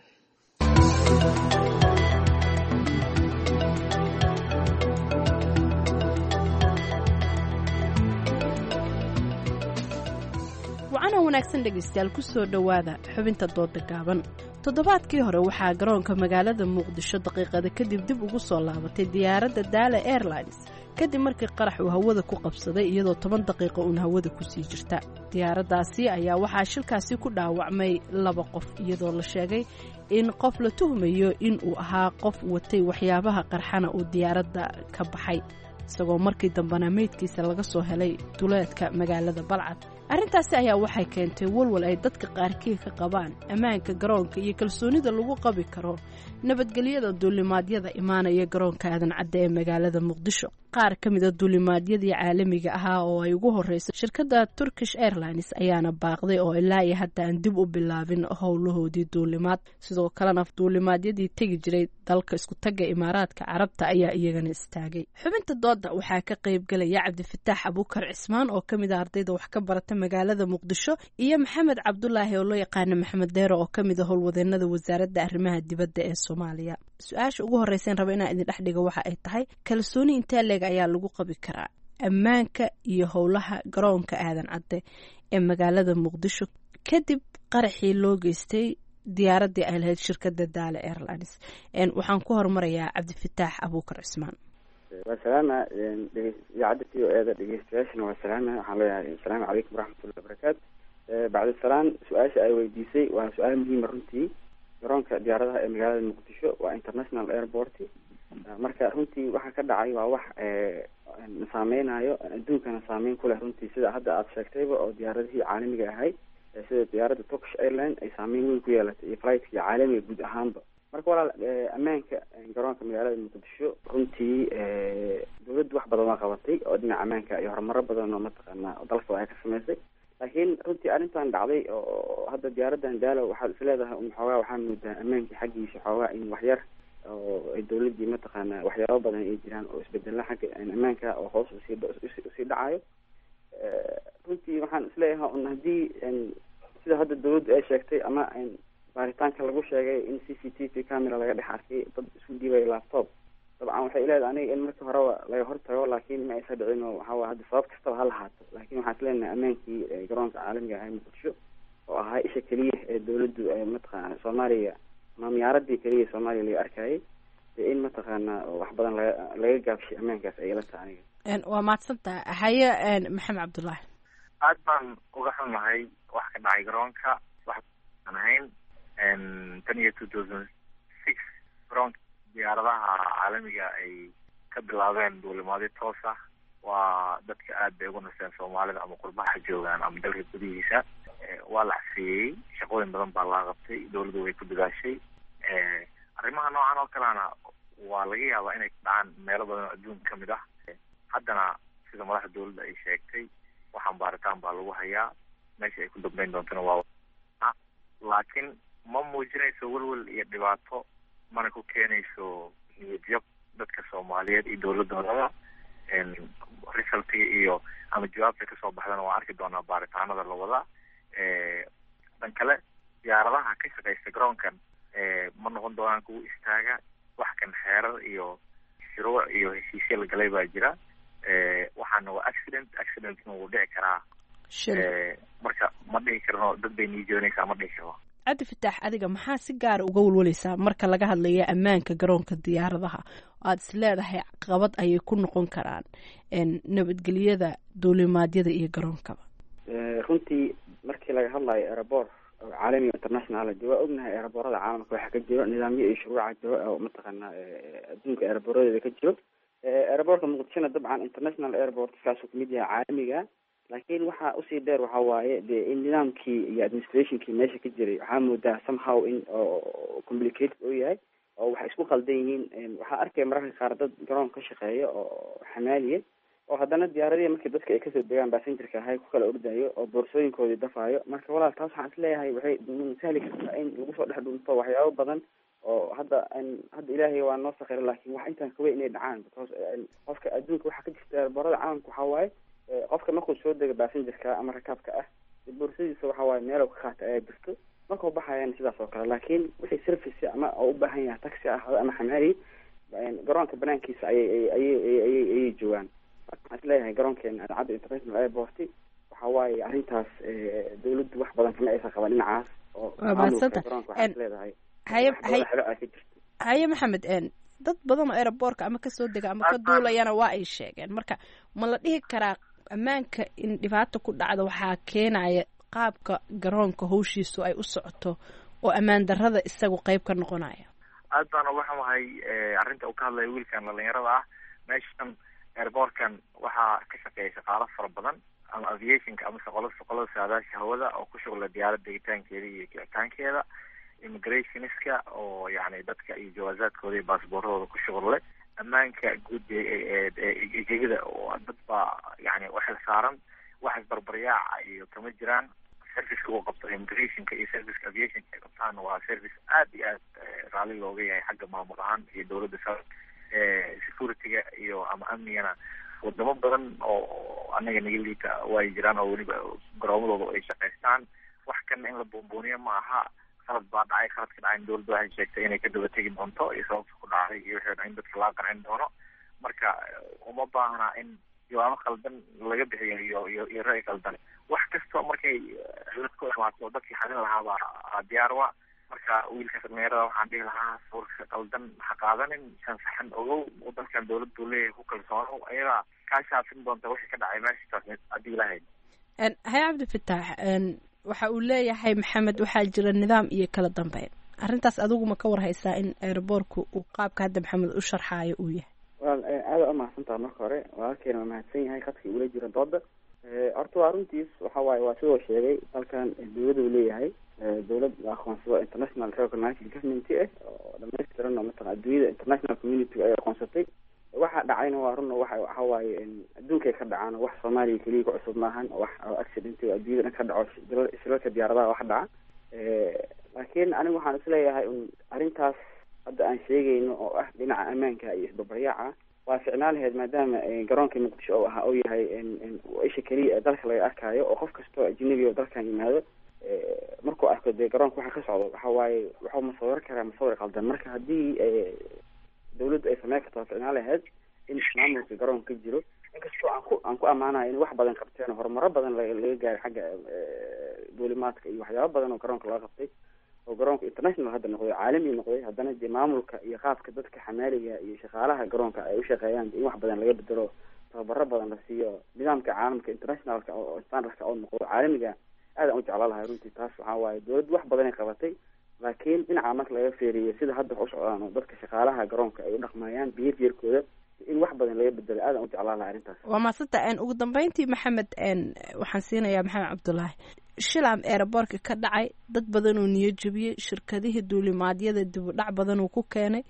wacana wanaagsan dhegaystayaal ku soo dhowaada xubinta dooda gaaban toddobaadkii hore waxaa garoonka magaalada muqdisho daqiiqada kadib dib ugu soo laabatay diyaaradda daala airlines kadib markii qarax uu hawada ku qabsaday iyadoo toban daqiiqo uun hawada kusii jirta diyaaraddaasi ayaa waxaa shilkaasi ku dhaawacmay laba qof iyadoo la sheegay in qof la tuhmayo in uu ahaa qof watay waxyaabaha qarxana uu diyaaradda ka baxay isagoo markii dambena meydkiisa laga soo helay duleedka magaalada balcad arrintaasi ayaa waxay keentay walwal ay dadka qaarkii ka qabaan ammaanka garoonka iyo kalsoonida lagu qabi karo nabadgelyada duulimaadyada imaanaya garoonka aadan cadde ee magaalada muqdisho qaar ka mida duulimaadyadii caalamiga ahaa oo ay ugu horreysay shirkadda turkish airlines ayaana baaqday oo ilaa iyo hadda aan dib u bilaabin howlahoodii duulimaad sidoo kalena duulimaadyadii tegi jiray dalka iskutagga imaaraadka carabta ayaa iyagana istaagay xubinta dooda waxaa ka qaybgelaya cabdifataax abuukar cismaan oo ka mid a ardayda wax ka barata magaalada muqdisho iyo maxamed cabdulaahi oo loo yaqaana maxamed deero oo ka mid a howlwadeenada wasaaradda arrimaha dibadda ee soomaaliya su-aasha ugu horreyseen raba inaan idin dhex dhigo waxa ay tahay kalsooni intee leeg ayaa lagu qabi karaa ammaanka iyo howlaha garoonka aadan cadde ee magaalada muqdisho kadib qaraxii loo geystay diyaaraddii ay lahayd shirkadda daale airlines waxaan ku hormarayaa cabdifataax abuukar cismaan waa salaama idaacadda v o eeda dhegeystayaashana waa salaama waxaan leeyahay asalaamu calaykum waraxmatullahi wabarakaatu bacdisalaan su-aasha ay weydiisay waa su-aal muhiima runtii garoonka diyaaradaha ee magaalada muqdisho waa international airport marka runtii waxa ka dhacay waa wax saameynayo adduunkana saameyn ku leh runtii sida hadda aada sheegtayba oo diyaaradihii caalamiga ahay sida diyaaradda turkish airline ay saameyn weyn ku yeelatay iyo flightki caalamiga guud ahaanba marka walaal ammaanka garoonka magaalada muqdisho runtii dawladdu wax badan waa qabatay oo dhinaca ammaanka iyo horumaro badan oo mataqaanaa dalka ay ka sameysay laakiin runtii arrintan dhacday oo hadda diyaaraddan daalo waxaad is leedahay un xoogaa waxaa moodaa ammaankii xaggiisa xoogaa in waxyar oo ay dawladdii mataqaanaa waxyaabo badan ay jiraan oo isbedela xagga ammaanka oo hoos usii usii dhacayo runtii waxaan isleeyahay un haddii sida hadda dawladdu ay sheegtay ama baaritaanka lagu sheegay in c c t v camera laga dhex arkay dad isku dhiibay laptop dabcan waxay leedahay aniga in markii horeba laga hortago laakiin ma aysa dhicin oo waxaa hadda sabab kastaba ha lahaato laakiin waxaan isleenahay ammaankii garoonka caalamiga ah ee muqdisho oo ahaa isha keliya ee dawladdu mataqaana soomaaliya ama miyaaradii keliya soomaaliya laga arkayay dee in mataqaana wax badan laga laga gaabshay ammaankaas ay ila tahay aniga waa mahadsantaha haye maxamed cabdullaahi aad baan uga xunahay wax ka dhacay garoonka wax aan ahayn tan iyo two thousand six garoonka diyaaradaha caalamiga ay ka bilaabeen duulimaadyo toos ah waa dadka aad bay ugu naseen soomaalida ama qurbaha joogaan ama dalka gudihiisa waa la xaseeyey shaqooyin badan baa laga qabtay dawladdu way ku dadaashay arrimaha noocan oo kalena waa laga yaabaa inay ka dhacaan meelo badan oo adduunka ka mid ah haddana sida madaxda dawladda ay sheegtay waxaan baaritaan baa lagu hayaa meesha ay ku dambeyn doontana waa laakiin ma muujinayso welwel iyo dhibaato mana ku keenayso niyadjab dadka soomaaliyeed iyo dawladoodaba resultiga iyo ama jawaabta kasoo baxdana waa arki doonaa baaritaanada la wadaa dhan kale diyaaradaha ka shaqeysta garoonkan ma noqon doonaan kuwa istaaga wax kan xeerar iyo shuruuc iyo heshiisya la galay baa jira waxaana waa accident accidentna wuu dhici karaa marka ma dhihi karno dad bay niijoonaysaa ma dhihi karo cabdi fataax adiga maxaa si gaara uga walwalaysaa marka laga hadlaya ammaanka garoonka diyaaradaha aad is leedahay qabad ayay ku noqon karaan nabadgelyada duulimaadyada iyo garoonkaba runtii markii laga hadlayo airabor oo caalamiga international de waa ognahay airaboorada caalamka waxaa ka jiro nidaamyo iyo shuruuca jiro oo mataqaanaa adduunka airaboradeeda ka jiro airabortka muqdishona dabcan international airport kaasuu kamid yahay caalamiga laakiin waxaa usii dheer waxa waaye de in nidaamkii iyo administrationkii meesha ka jiray waxaa moodaa somehow in oo complicated oo yahay oo waxay isku qaldan yihiin waxaa arkaya mararka qaar dad garoon ka shaqeeya oo xamaaliya oo haddana diyaaradihii markii dadka ay kasoo degaan basengerka ahay ku kala ordayo oo boorsooyinkoodii dafaayo marka walaal taas waxaan isleeyahay waxay sahli kartaa in lagu soo dhex dhunto waxyaabo badan oo hadda hadda ilaahay waa noo sakira laakiin wax intaan kaweyn inay dhacaan because qofka adduunka waxaa ka jirta barada caalamka waxaa waaye qofka markuu soo dega basengerka ama rakaabka ah boorsadiisa waxa waaye meel ka qaata ayaa jirto markuu baxayana sidaas oo kale laakiin wixii service ama oo u baahan yahay taxi ah ama xamaali garoonka banaankiisa ayay ayay ayay ayay joogaan waxaan isleeyahay garoonkeena cadda international airport waxa waaye arrintaas dawladdu wax badan kama aysan qaban dhinacaas oo maamulka garoonka waxaan isleedahay haye haye haye maxamed dad badan oo aeroboortka ama kasoo dega ama ka duulayana waa ay sheegeen marka ma la dhihi karaa ammaanka in dhibaato ku dhacda waxaa keenaya qaabka garoonka hawshiisu ay u socoto oo ammaan darrada isagu qeyb ka noqonaya aad baan uga xumahay arrinta uu ka hadlaya wiilkan dhalinyarada ah meeshan airboortkan waxaa ka shaqeeya shaqaalo fara badan ama aviationka ama shaqolo shaqolada saadaasha hawada oo ku shughla diyaarad degitaankeeda iyo kicitaankeeda immigrationska oo yani dadka iyo jawaazaadkooda iyo baasbooradooda ku shughul leh ammaanka guud eegegada oo dad baa yani waxay saaran waxaas barbaryaaca iyo kama jiraan serviceka uu qabto immigrationka iyo serviceka aviationka ay qabtaan waa service aad iyo aad raalli looga yahay xagga maamul ahaan iyo dawladda sa securityga iyo ama amnigana wadamo badan oo anaga naga liita way jiraan oo weliba garoomadooda ay shaqaystaan wax kana in la buunbuuniyo ma aha qalad baa dhacay qaladka dhacay dawladda waxay sheegtay inay ka daba tegi doonto iyo sababta ku dhacday iyo wixii in dadka laga qancin doono marka uma baahna in jawaabo qaldan laga bixiyo iyo iyo iyo ra'yi qaldan wax kastoo markay cilad ku imaato dadkii xadin lahaabaa diyaar wa marka wiilkaas dhalinyarada waxaan dhihi lahaa sawirka qaldan ha qaadanin shan saxan ogow dalkan dawlad buu leeyahay ku kalsoonow ayadaa kaa shaafin doonta wixii ka dhacay meeshaas haddii lahayd haye cabdifitaax waxa uu leeyahay maxamed waxaa jira nidaam iyo kala dambeyn arrintaas adigu ma ka warhaysaa in aeroboortku uu qaabka hadda maxamed u sharxaayo uu yahay wal aada umahadsantaha marka hore walaalkeena waa mahadsan yahay khadkii ula jira dooda horta waa runtiis waxa waaye waa sidoo sheegay dalkan dawlada uu leeyahay dawlad la aqoonsado international recognized government ah oo dhamaystiran oo mataqan adduunyada international community ay aqoonsatay waxa dhacayna waa run waxa waxa waaye adduunkay ka dhacaan wax soomaaliya keliya ku cusub maahan wax accident adduunyada dhan ka dhaco shilalka diyaaradaha wax dhaca laakiin anigu waxaan isleeyahay un arrintaas hadda aan sheegayno oo ah dhinaca ammaanka iyo isbabaryaaca waa ficnaan laheyd maadaama garoonka muqdisho oo ahaa oo yahay isha keliya ee dalka laga arkaayo oo qof kastoo ajnabi oo dalkan yimaado markuu arko dee garoonka waxa ka socdo waxa waaye waxuu masawir karaa masawir qaldan marka haddii dawladdu ay sameyn karto waa ficnaan laheyd in maamulka garoonka ka jiro inkastoo aan ku aan ku ammaanayo in wax badan qabteen horumaro badan laga gaaray xagga duulimaadka iyo waxyaabo badan oo garoonka laga qabtay oo garoonka international hadda noqday caalami noqday haddana dee maamulka iyo qaabka dadka xamaaliga iyo shaqaalaha garoonka ay u shaqeeyaan in wax badan laga bedelo tababaro badan la siiyo nidaamka caalamka internationalka oo standardka oo noqdo caalamiga aadaan u jeclaa lahay runtii taas waxaa waaye dawladdu wax badanay qabatay laakiin dhinaca marka laga feeriyo sida hadda wax u socdaan oo dadka shaqaalaha garoonka ay u dhaqmayaan behaviorkooda in wax badan laga bedelo aadaan u jeclaa lahay arrintaas waa maasanta ugu dambeyntii maxamed waxaan siinayaa maxamed cabdulaahi shilam eeraboorka ka dhacay dad badan uu niyo jebiyey shirkadihii duulimaadyada dib u dhac badan uu ku keenay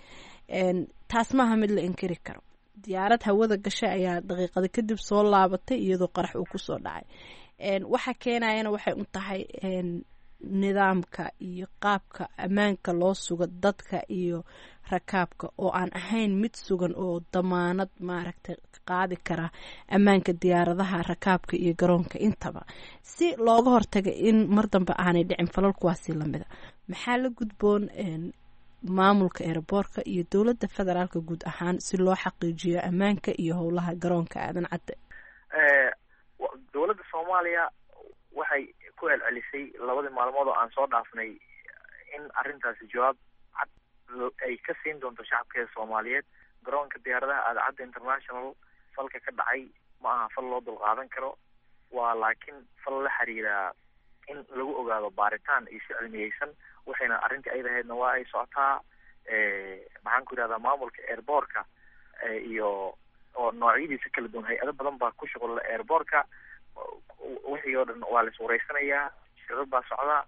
taas maaha mid la inkiri karo diyaarad hawada gashay ayaa daqiiqada kadib soo laabatay iyadoo qarax uu kusoo dhacay waxa keenayana waxay u tahay nidaamka iyo qaabka ammaanka loo sugo dadka iyo rakaabka oo aan ahayn mid sugan oo damaanad maaragtay qaadi kara ammaanka diyaaradaha rakaabka iyo garoonka intaba si looga hortaga in mar dambe aanay dhicin falal kuwaasi lamida maxaa la gudboon maamulka eeraboorka iyo dowladda federaalka guud ahaan si loo xaqiijiyo ammaanka iyo howlaha garoonka aadan cadde dowladda soomaaliya waxay ku celcelisay labadii maalmood oo aan soo dhaafnay in arrintaasi jawaab cad ay ka siin doonto shacabkeeda soomaaliyeed garoonka diyaaradaha aadacadda international falka ka dhacay ma aha fal loo dulqaadan karo waa laakiin fal la xiriira in lagu ogaado baaritaan iyo si cilmiyeysan waxayna arrintii ay lahaydna waa ay socotaa maxaan ku yidhahdaa maamulka airboortka iyo oo noocyadiisa kala duwan hay-ado badan baa ku shuqula airboortka wixii oo dhan waa la iswareysanayaa shirar baa socda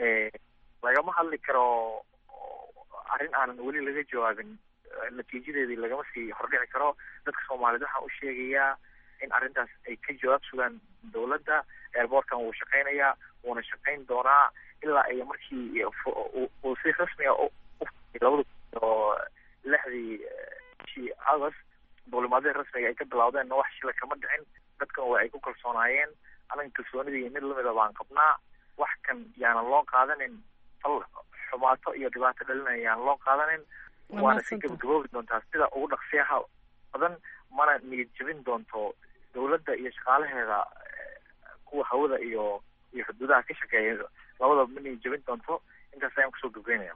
lagama hadli karo arrin aanan weli laga jawaabin natiijadeedii lagama sii hordhici karo dadka soomaaliyeed waxaan u sheegayaa in arrintaas ay ka jawaab sugaan dowladda airboortkan wuu shaqeynayaa wuuna shaqeyn doonaa ilaa ay markii uu si rasmiga labada oo lixdii bishii august duulimaadihii rasmiga ay ka bilowdeenna wax shila kama dhicin dadkan waa ay ku kalsoonaayeen anaga kalsoonidii mid lamida baan qabnaa wax kan yaanan loo qaadanin fal xumaato iyo dhibaato dhalinaya yaanan loo qaadanin waana si gabagaboobi doontaa sida ugu dhaqsiyaha badan mana niyad jebin doonto dowladda iyo shaqaalaheeda kuwa hawada iyo iyo xuduudaha ka shaqeeya labadaba ma niyad jebin doonto intaas ayaan kusoo gabgaynaya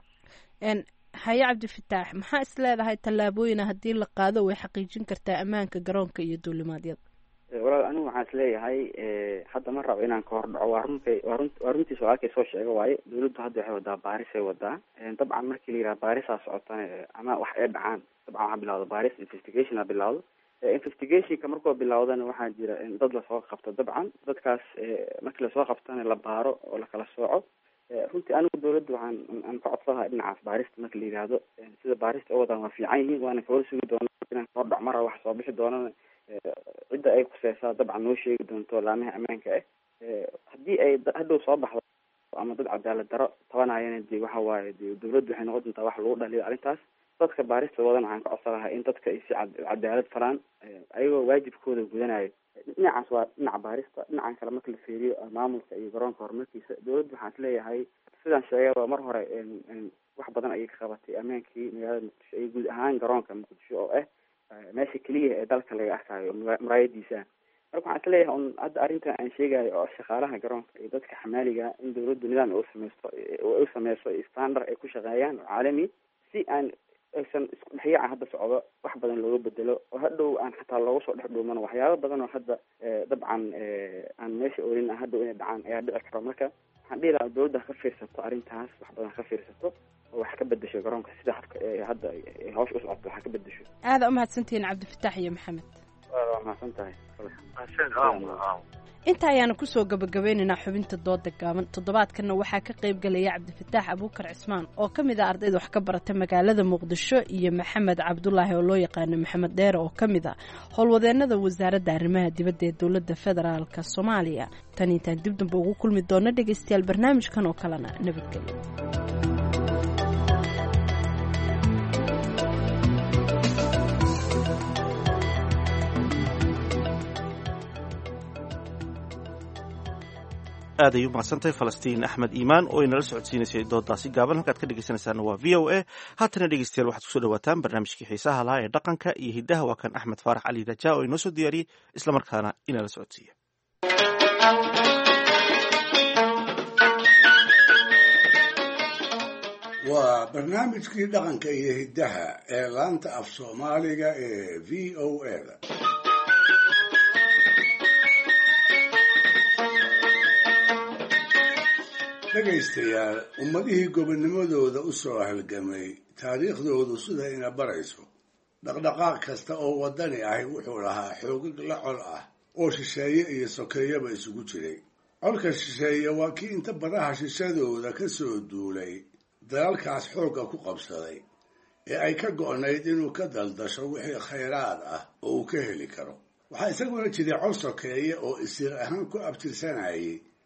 haye cabdifataax maxaa is leedahay tallaabooyina haddii la qaado way xaqiijin kartaa ammaanka garoonka iyo duulimaadyada walaal anigu waxaan isleeyahay hadda ma rabo inaan ka hor dhaco waa runkay waa run waa runtiis walaalkay soo sheega waaye dawladdu hadda waxay wadaa baaris ay wadaa dabcan markii la yidhaha baarisaa socotana ama wax ay dhacaan dabcan waxaa bilawda baaris investigation a bilawdo investigationka markuu bilawdana waxaa jira dad lasoo qabto dabcan dadkaas markii lasoo qabtana la baaro oo lakala sooco runtii anigu dawladda waxaan aan ka codsanaha dhinacaas baarista marka la yidhaahdo sida baarista u wadaan waa fiican yihiin waana kawala sugi doona inaan kahor dhac mara wax soo bixi doonana cidda ay kuseysaa dabcan noo sheegi doonto laamaha ammaanka ah haddii ay hadhow soo baxdo ama dad cadaalad daro tabanayana dee waxa waaye de dawladdu waxay noqon doontaa wax lagu dhaliyo arrintaas dadka baarista wadana waxaan ka codsan lahaa in dadka ay si cadaalad faraan ayagoo waajibkooda gudanayo dhinacaas waa dhinaca baarista dhinacan kale marka la fiiriyo maamulka iyo garoonka horumarkiisa dawladdu waxaan isleeyahay sidaan sheegaba mar hore wax badan ayay ka qabatay ammaankii magaalada muqdisho iyo guud ahaan garoonka muqdisho oo ah meesha keliya ee dalka laga arkayo muraayadiisa marka waxaan isleeyahay un hadda arrintan aan sheegayo oo shaqaalaha garoonka iyo dadka xamaaliga in dawladdu nidaam ay usameysto u sameyso standard ay ku shaqeeyaan oo caalami si aan aysan isku dhexyaaca hadda socdo wax badan looga bedelo oo hadhow aan xataa looga soo dhex dhuumano waxyaaba badan oo hadda dabcan aan meesha oolin hadhow inay dhacaan ayaa dhici karo marka waxaan dhihi lahaa dawladda ha ka fiirsato arrintaas wax badan ha ka fiirsato oo wax ka bedesho garoonka sida habka hadda hawsha u socoto wax ka bedesho aada umahadsantihiin cabdifataax iyo maxamed waa mahadsan tahay inta ayaanu kusoo gabagabeynaynaa xubinta dooda gaaban toddobaadkanna waxaa ka qayb galaya cabdifataax abuukar cismaan oo ka mid ah ardayda wax ka barata magaalada muqdisho iyo maxamed cabdulaahi oo loo yaqaano maxamed dheere oo ka mid ah howlwadeenada wasaaradda arrimaha dibadda ee dowladda federaalk soomaaliya tan intaan dib damba ugu kulmi doona dhegaystayaal barnaamijkan oo kalena nabadgelyo aad ay u mahadsantahay falastiin axmed iimaan oo inala socodsiinaysay doodaasi gaaban halkaad ka dhegeysanaysaana waa v o a haatana dhegeystayaal waxaad kusoo dhawaataan barnaamijkii xiisaha lahaa ee dhaqanka iyo hiddaha waa kan axmed faarax cali raja oo inoo soo diyaariyey islamarkaana inala socodsiiya waa barnaamijkii dhaqanka iyo hiddaha ee laanta af soomaaliga ee v o a da dhegaystayaal ummadihii gobonnimadooda u soo halgamay taariikhdoodu sida ina barayso dhaqdhaqaaq kasta oo waddani ahi wuxuu lahaa xoogag la col ah oo shisheeye iyo sokeeyaba isugu jiray colka shisheeye waa kii inta badaha shishadooda ka soo duulay dalalkaas xoogga ku qabsaday ee ay ka go'nayd inuu ka daldasho wixii khayraad ah oo uu ka heli karo waxaa isaguna jiray col sokeeye oo isir ahaan ku abtirsanayay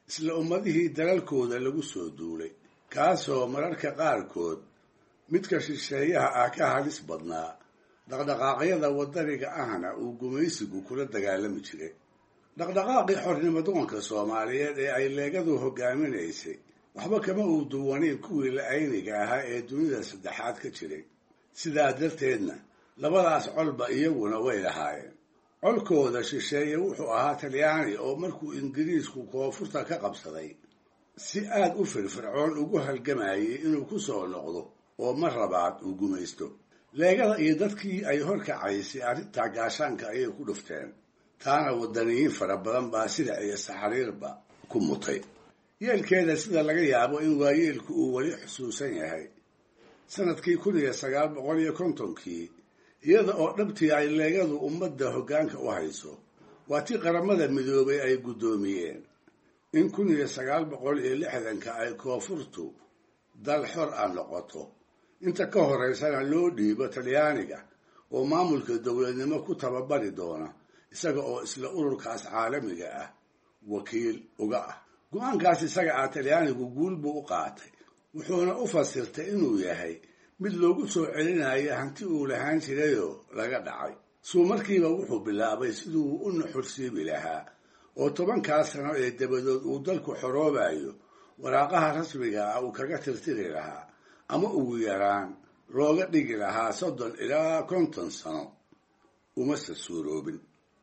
isla ummadihii dalalkooda lagu soo duulay kaasoo mararka qaarkood midka shisheeyaha ah ka halis badnaa dhaqdhaqaaqyada waddaniga ahna uu gumaysigu kula dagaalami jiray dhaqdhaqaaqii xornimadoonka soomaaliyeed ee ay leegadu hogaaminaysay waxba kama uu duwanayn kuwii la-ayniga ahaa ee dunida saddexaad ka jiray sidaa darteedna labadaas colba iyaguna way lahaayeen colkooda shisheeye wuxuu ahaa talyaani oo markuu ingiriisku koonfurta ka qabsaday si aad u firfircoon ugu halgamayay inuu ku soo noqdo oo mar labaad uu gumaysto leegada iyo dadkii ay horkacaysay arrintaa gaashaanka ayay ku dhufteen taana waddaniyiin fara badan baa sida iyo saxariirba ku mutay yeelkeeda sida laga yaabo in waayeelku uu weli xusuusan yahay sanadkii kun iyo sagaal boqol iyo kontonkii iyada oo dhabtii ay leegadu ummadda hoggaanka u hayso waa tii qaramada midoobay ay guddoomiyeen in kun iyo sagaal boqol iyo lixdanka ay koonfurtu dal xor ah noqoto inta ka horeysana loo dhiibo talyaaniga oo maamulka dowladnimo ku tababari doona isaga oo isla ururkaas caalamiga ah wakiil uga ah go-aankaas isaga ah talyaanigu guul buu u qaatay wuxuuna u fasirtay inuu yahay mid loogu soo celinayo hanti uu lahaan jirayoo laga dhacay suu markiiba wuxuu bilaabay siduu u nuxursiibi lahaa oo tobankaas sano ee dabadood uu dalku xoroobayo waraaqaha rasmiga ah uu kaga tirtiri lahaa ama ugu yaraan looga dhigi lahaa soddon ilaa konton sano umase suuroobin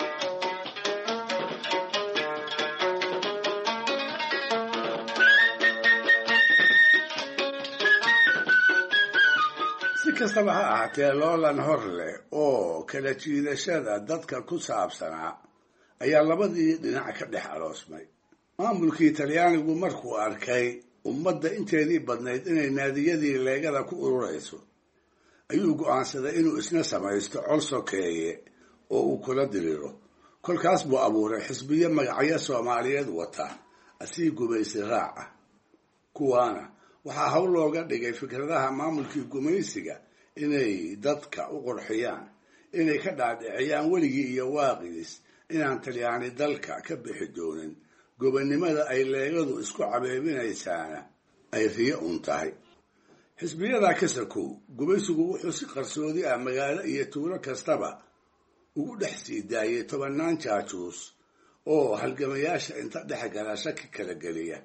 si kastaba ha ahaatee loolan hor leh oo kala jiidashada dadka ku saabsanaa ayaa labadii dhinac ka dhex aroosmay maamulkii talyaanigu markuu arkay ummadda inteedii badnayd inay naadiyadii leegada ku ururayso ayuu go'aansaday inuu isna samaysto col sokeeye oo uu kula diriro kolkaas buu abuuray xisbiyo magacyo soomaaliyeed wata asii gumaysi raac ah kuwaana waxaa hawl looga dhigay fikradaha maamulkii gumaysiga inay dadka u qurxiyaan inay ka dhaadhiciyaan weligii iyo waaqiis inaan talyaani dalka ka bixi doonin gobonnimada ay leegadu isku cabeebinaysaana ay riyo un tahay xisbiyadaa ka sakow gumaysigu wuxuu si qarsoodi ah magaalo iyo tuulo kastaba ugu dhex sii daayay tobannaan jaajuus oo halgamayaasha inta dhex gala shaki kala geliya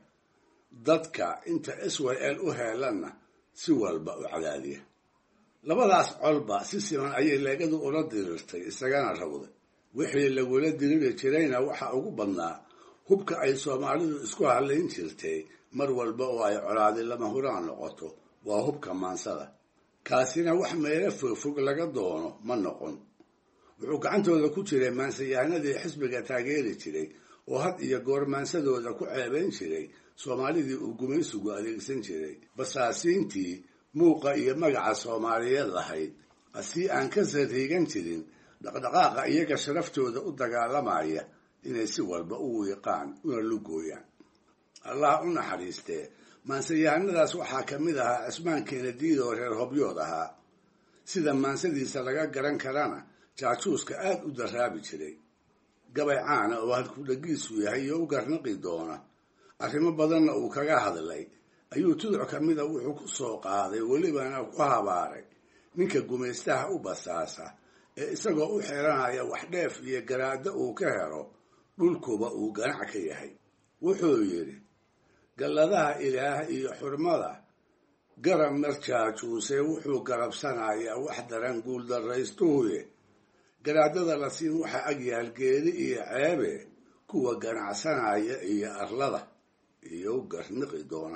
dadka inta israel u heelanna si walba u cadaadiya labadaas colba si siman ayay leegadu ula dirirtay isagana rawday wixii lagula diriri jirayna waxaa ugu badnaa hubka ay soomaalidu isku hadlayn jirtay mar walba oo ay colaadi lama huraan noqoto waa hubka maansada kaasina wax meelo fogfog laga doono ma noqon wuxuu gacantooda ku jiray maansayahanadii xisbiga taageeri jiray oo had iyo goor maansadooda ku ceebayn jiray soomaalidii uu gumaysigu adeegsan jiray basaasiintii muuqa iyo magaca soomaaliyeed lahayd asii aan ka sariigan jirin dhaqdhaqaaqa iyaga sharaftooda u dagaalamaya inay si walba u wiiqaan una lugooyaan allah u naxariistee maansayahanadaas waxaa ka mid ahaa cismaan keenadiidoo reer hobyood ahaa sida maansadiisa laga garan karana jaajuuska aad u daraabi jiray gabay caana oo halkudhagiisu yahay iyo u garnaqi doona arrimo badanna uu kaga hadlay ayuu tuduc ka mida wuxuu ku soo qaaday welibana ku habaaray ninka gumaystaha u basaasa ee isagoo u xiranaya wax dheef iyo garaaddo uu ka helo dhulkuba uu ganac ka yahay wuxuu yidhi galladaha ilaah iyo xurmada garab marjaajuuse wuxuu garabsanayaa wax daran guuldarraystuhuye garaadada la siin waxaa agyaal geedi iyo ceebe kuwa ganacsanaya iyo arlada iyo garniqi doona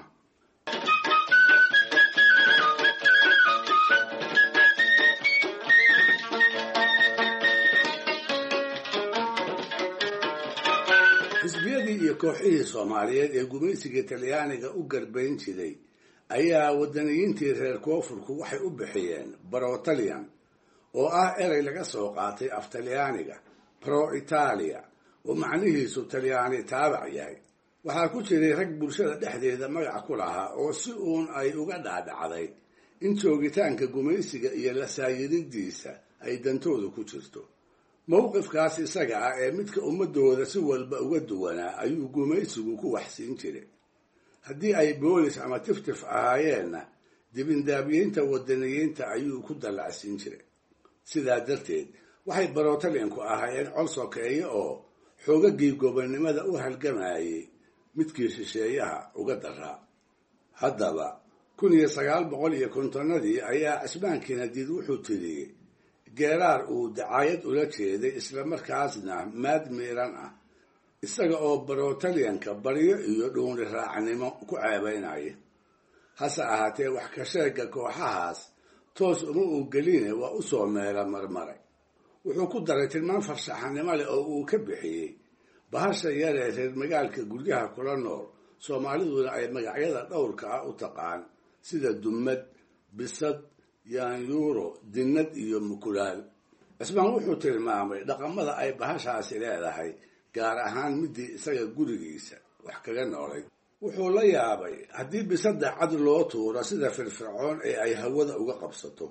xisbiyadii iyo kooxihii soomaaliyeed ee gumaysiga talyaaniga u garbayn jiray ayaa wadaniyiintii reer koonfurku waxay u bixiyeen barotalian oo ah erey laga soo qaatay af talyaaniga pro italia oo macnihiisu talyaani taabac yahay waxaa ku jiray rag bulshada dhexdeeda magac ku lahaa oo si uun ay uga dhaadhacday in joogitaanka gumaysiga iyo la saayiridiisa ay dantooda ku jirto mowqifkaas isaga ah ee midka ummadooda si walba uga duwanaa ayuu gumaysigu ku waxsiin jiray haddii ay boolis ama tiftif ahaayeenna dibindaabyeynta wadaniyiinta ayuu ku dallacsiin jiray sidaa darteed waxay barotalinku ahaayeen col sokeeye oo xoogagii gobonnimada u halgamayay midkii shisheeyaha uga daraa haddaba kun iyo sagaal boqol iyo kontonnadii ayaa cismaankiina diid wuxuu tiriyey geeraar uu dacaayad ula jeeday islamarkaasna maad miiran ah isaga oo barotalyanka baryo iyo dhuuni raacnimo ku ceebaynaya hase ahaatee wax ka sheega kooxahaas toos uma uu geline waa u soo meela marmaray wuxuu ku daray tilmaan farshaxanimo leh oo uu ka bixiyey bahasha yaree reer magaalka guryaha kula nool soomaaliduna ay magacyada dhowrka ah u taqaan sida dumad bisad yaanyuuro dinnad iyo mukulaal cismaan wuxuu tilmaamay dhaqamada ay bahashaasi leedahay gaar ahaan midii isaga gurigiisa wax kaga noolay wuxuu la yaabay haddii bisada cad loo tuuro sida firfircoon ee ay hawada uga qabsato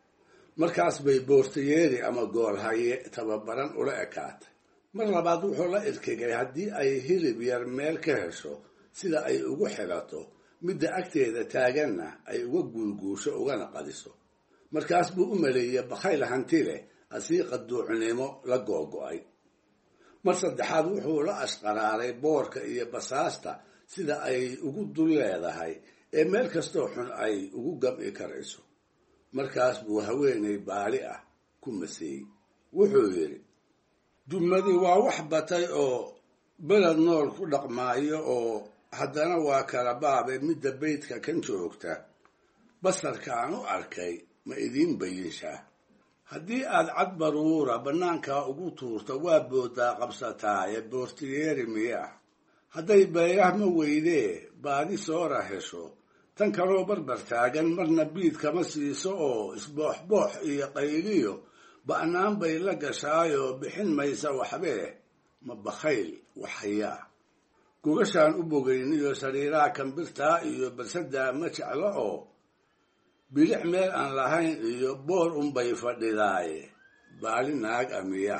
markaas bay boortayeeri ama goolhaye tababaran ula ekaatay mar labaad wuxuu la irkigay haddii ay hilib yar meel ka hesho sida ay ugu xilato midda agteeda taaganna ay uga guulguusho ugana qadiso markaas buu u maleeyey bakhayl hanti leh asiiqa duucnimo la googo'ay mar saddexaad wuxuu la ashqaraaray boorka iyo basaasta sida ay ugu dul leedahay ee meel kastoo xun ay ugu gam'i karayso markaas buu haweenay baali ah ku maseeyey wuxuu yidhi dumadi waa wax batay oo beled nool ku dhaqmaayo oo haddana waa kala baabe midda beydka kan joogta basarka aan u arkay ma idiin bayinshaa haddii aad cad baruura bannaankaa ugu tuurto waa booddaa qabsataaye boortiyeeri miyaa hadday beyrah ma weydee baadi soora hesho tan kaloo barbar taagan marna biid kama siiso oo isbooxboox iyo qayliyo ba'naan bay la gashaayoo bixin maysa waxbee ma bakhayl waxhayaa gogashaan u bogayniyo sariiraha kambirtaa iyo barsadaa ma jeclo oo bilix meel aan lahayn iyo boor unbay fadhidaaye baali naag amiya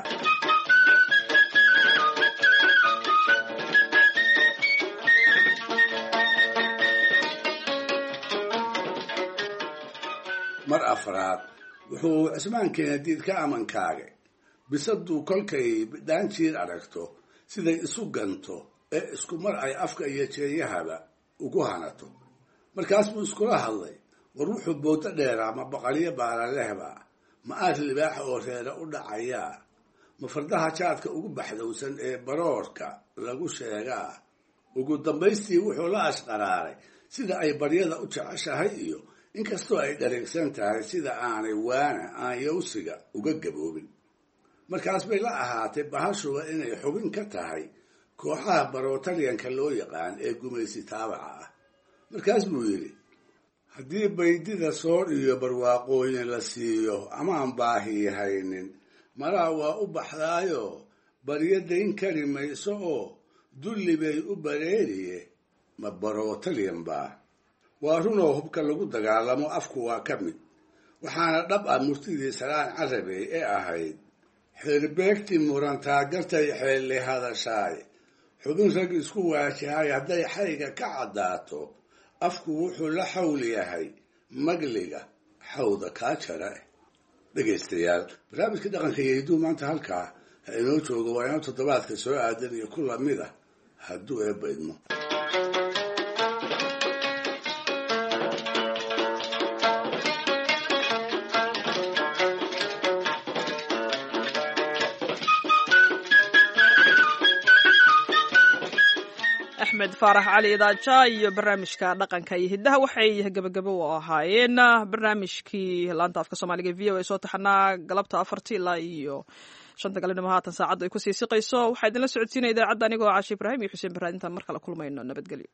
mar afraad wuxuu cismaankeena diid ka amankaagay bisaduu kolkay bidhaan jiir aragto siday isu ganto ee isku mar ay afka iyo jeenyahaba ugu hanato markaas buu iskula hadlay war wuxuu boodo dheeraa ma baqalyo baalalehba ma aad libaaxa oo reere u dhacayaa ma fardaha jaadka ugu baxdowsan ee baroorka lagu sheegaa ugu dambaystii wuxuu la ashqaraaray sida ay baryada u jeceshahay iyo inkastoo ay dhareegsan tahay sida aanay waana aan yawsiga uga gaboobin markaas bay la ahaatay bahashuba inay xubin ka tahay kooxaha barotalyanka loo yaqaan ee gumaysi taabaca ah markaas buu yidhi haddii baydida soor iyo barwaaqooyin la siiyo amaan baahi haynin malaa waa u baxdaayo baryo dayn kari mayso oo dulli bay u bareeriye ma barotalyan baa waa runoo hubka lagu dagaalamo afku waa ka mid waxaana dhab ah murtidii salaan carabey ee ahayd xeerbeegtii murantaa gartay xeelli hadashaay xubin rag isku waajahay hadday xayga ka caddaato afku wuxuu la xawl yahay magliga xawda kaa jara dhegaystayaal barnaamijka dhaqanka iyo hidduu maanta halkaa ha inoo joogo waa inoo toddobaadka soo aadan iyo ku lamid ah hadduu eebba idmo axmed faarax cali idaaja iyo barnaamijka dhaqanka iyo hiddaha waxay gebagabo u ahaayeen barnaamijkii laanta afka soomaaliga v o a soo taxanaa galabta afartii ilaa iyo shanta galabnimo haatan saacaddu ay kusii siqayso waxaa idinla socodsiinaya idaacadda anigoo caashi ibraahim iyo xuseen barraad intaan mar kale kulmayno nabadgelyo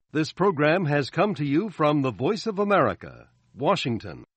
This program has come to you from the Voice of America, Washington.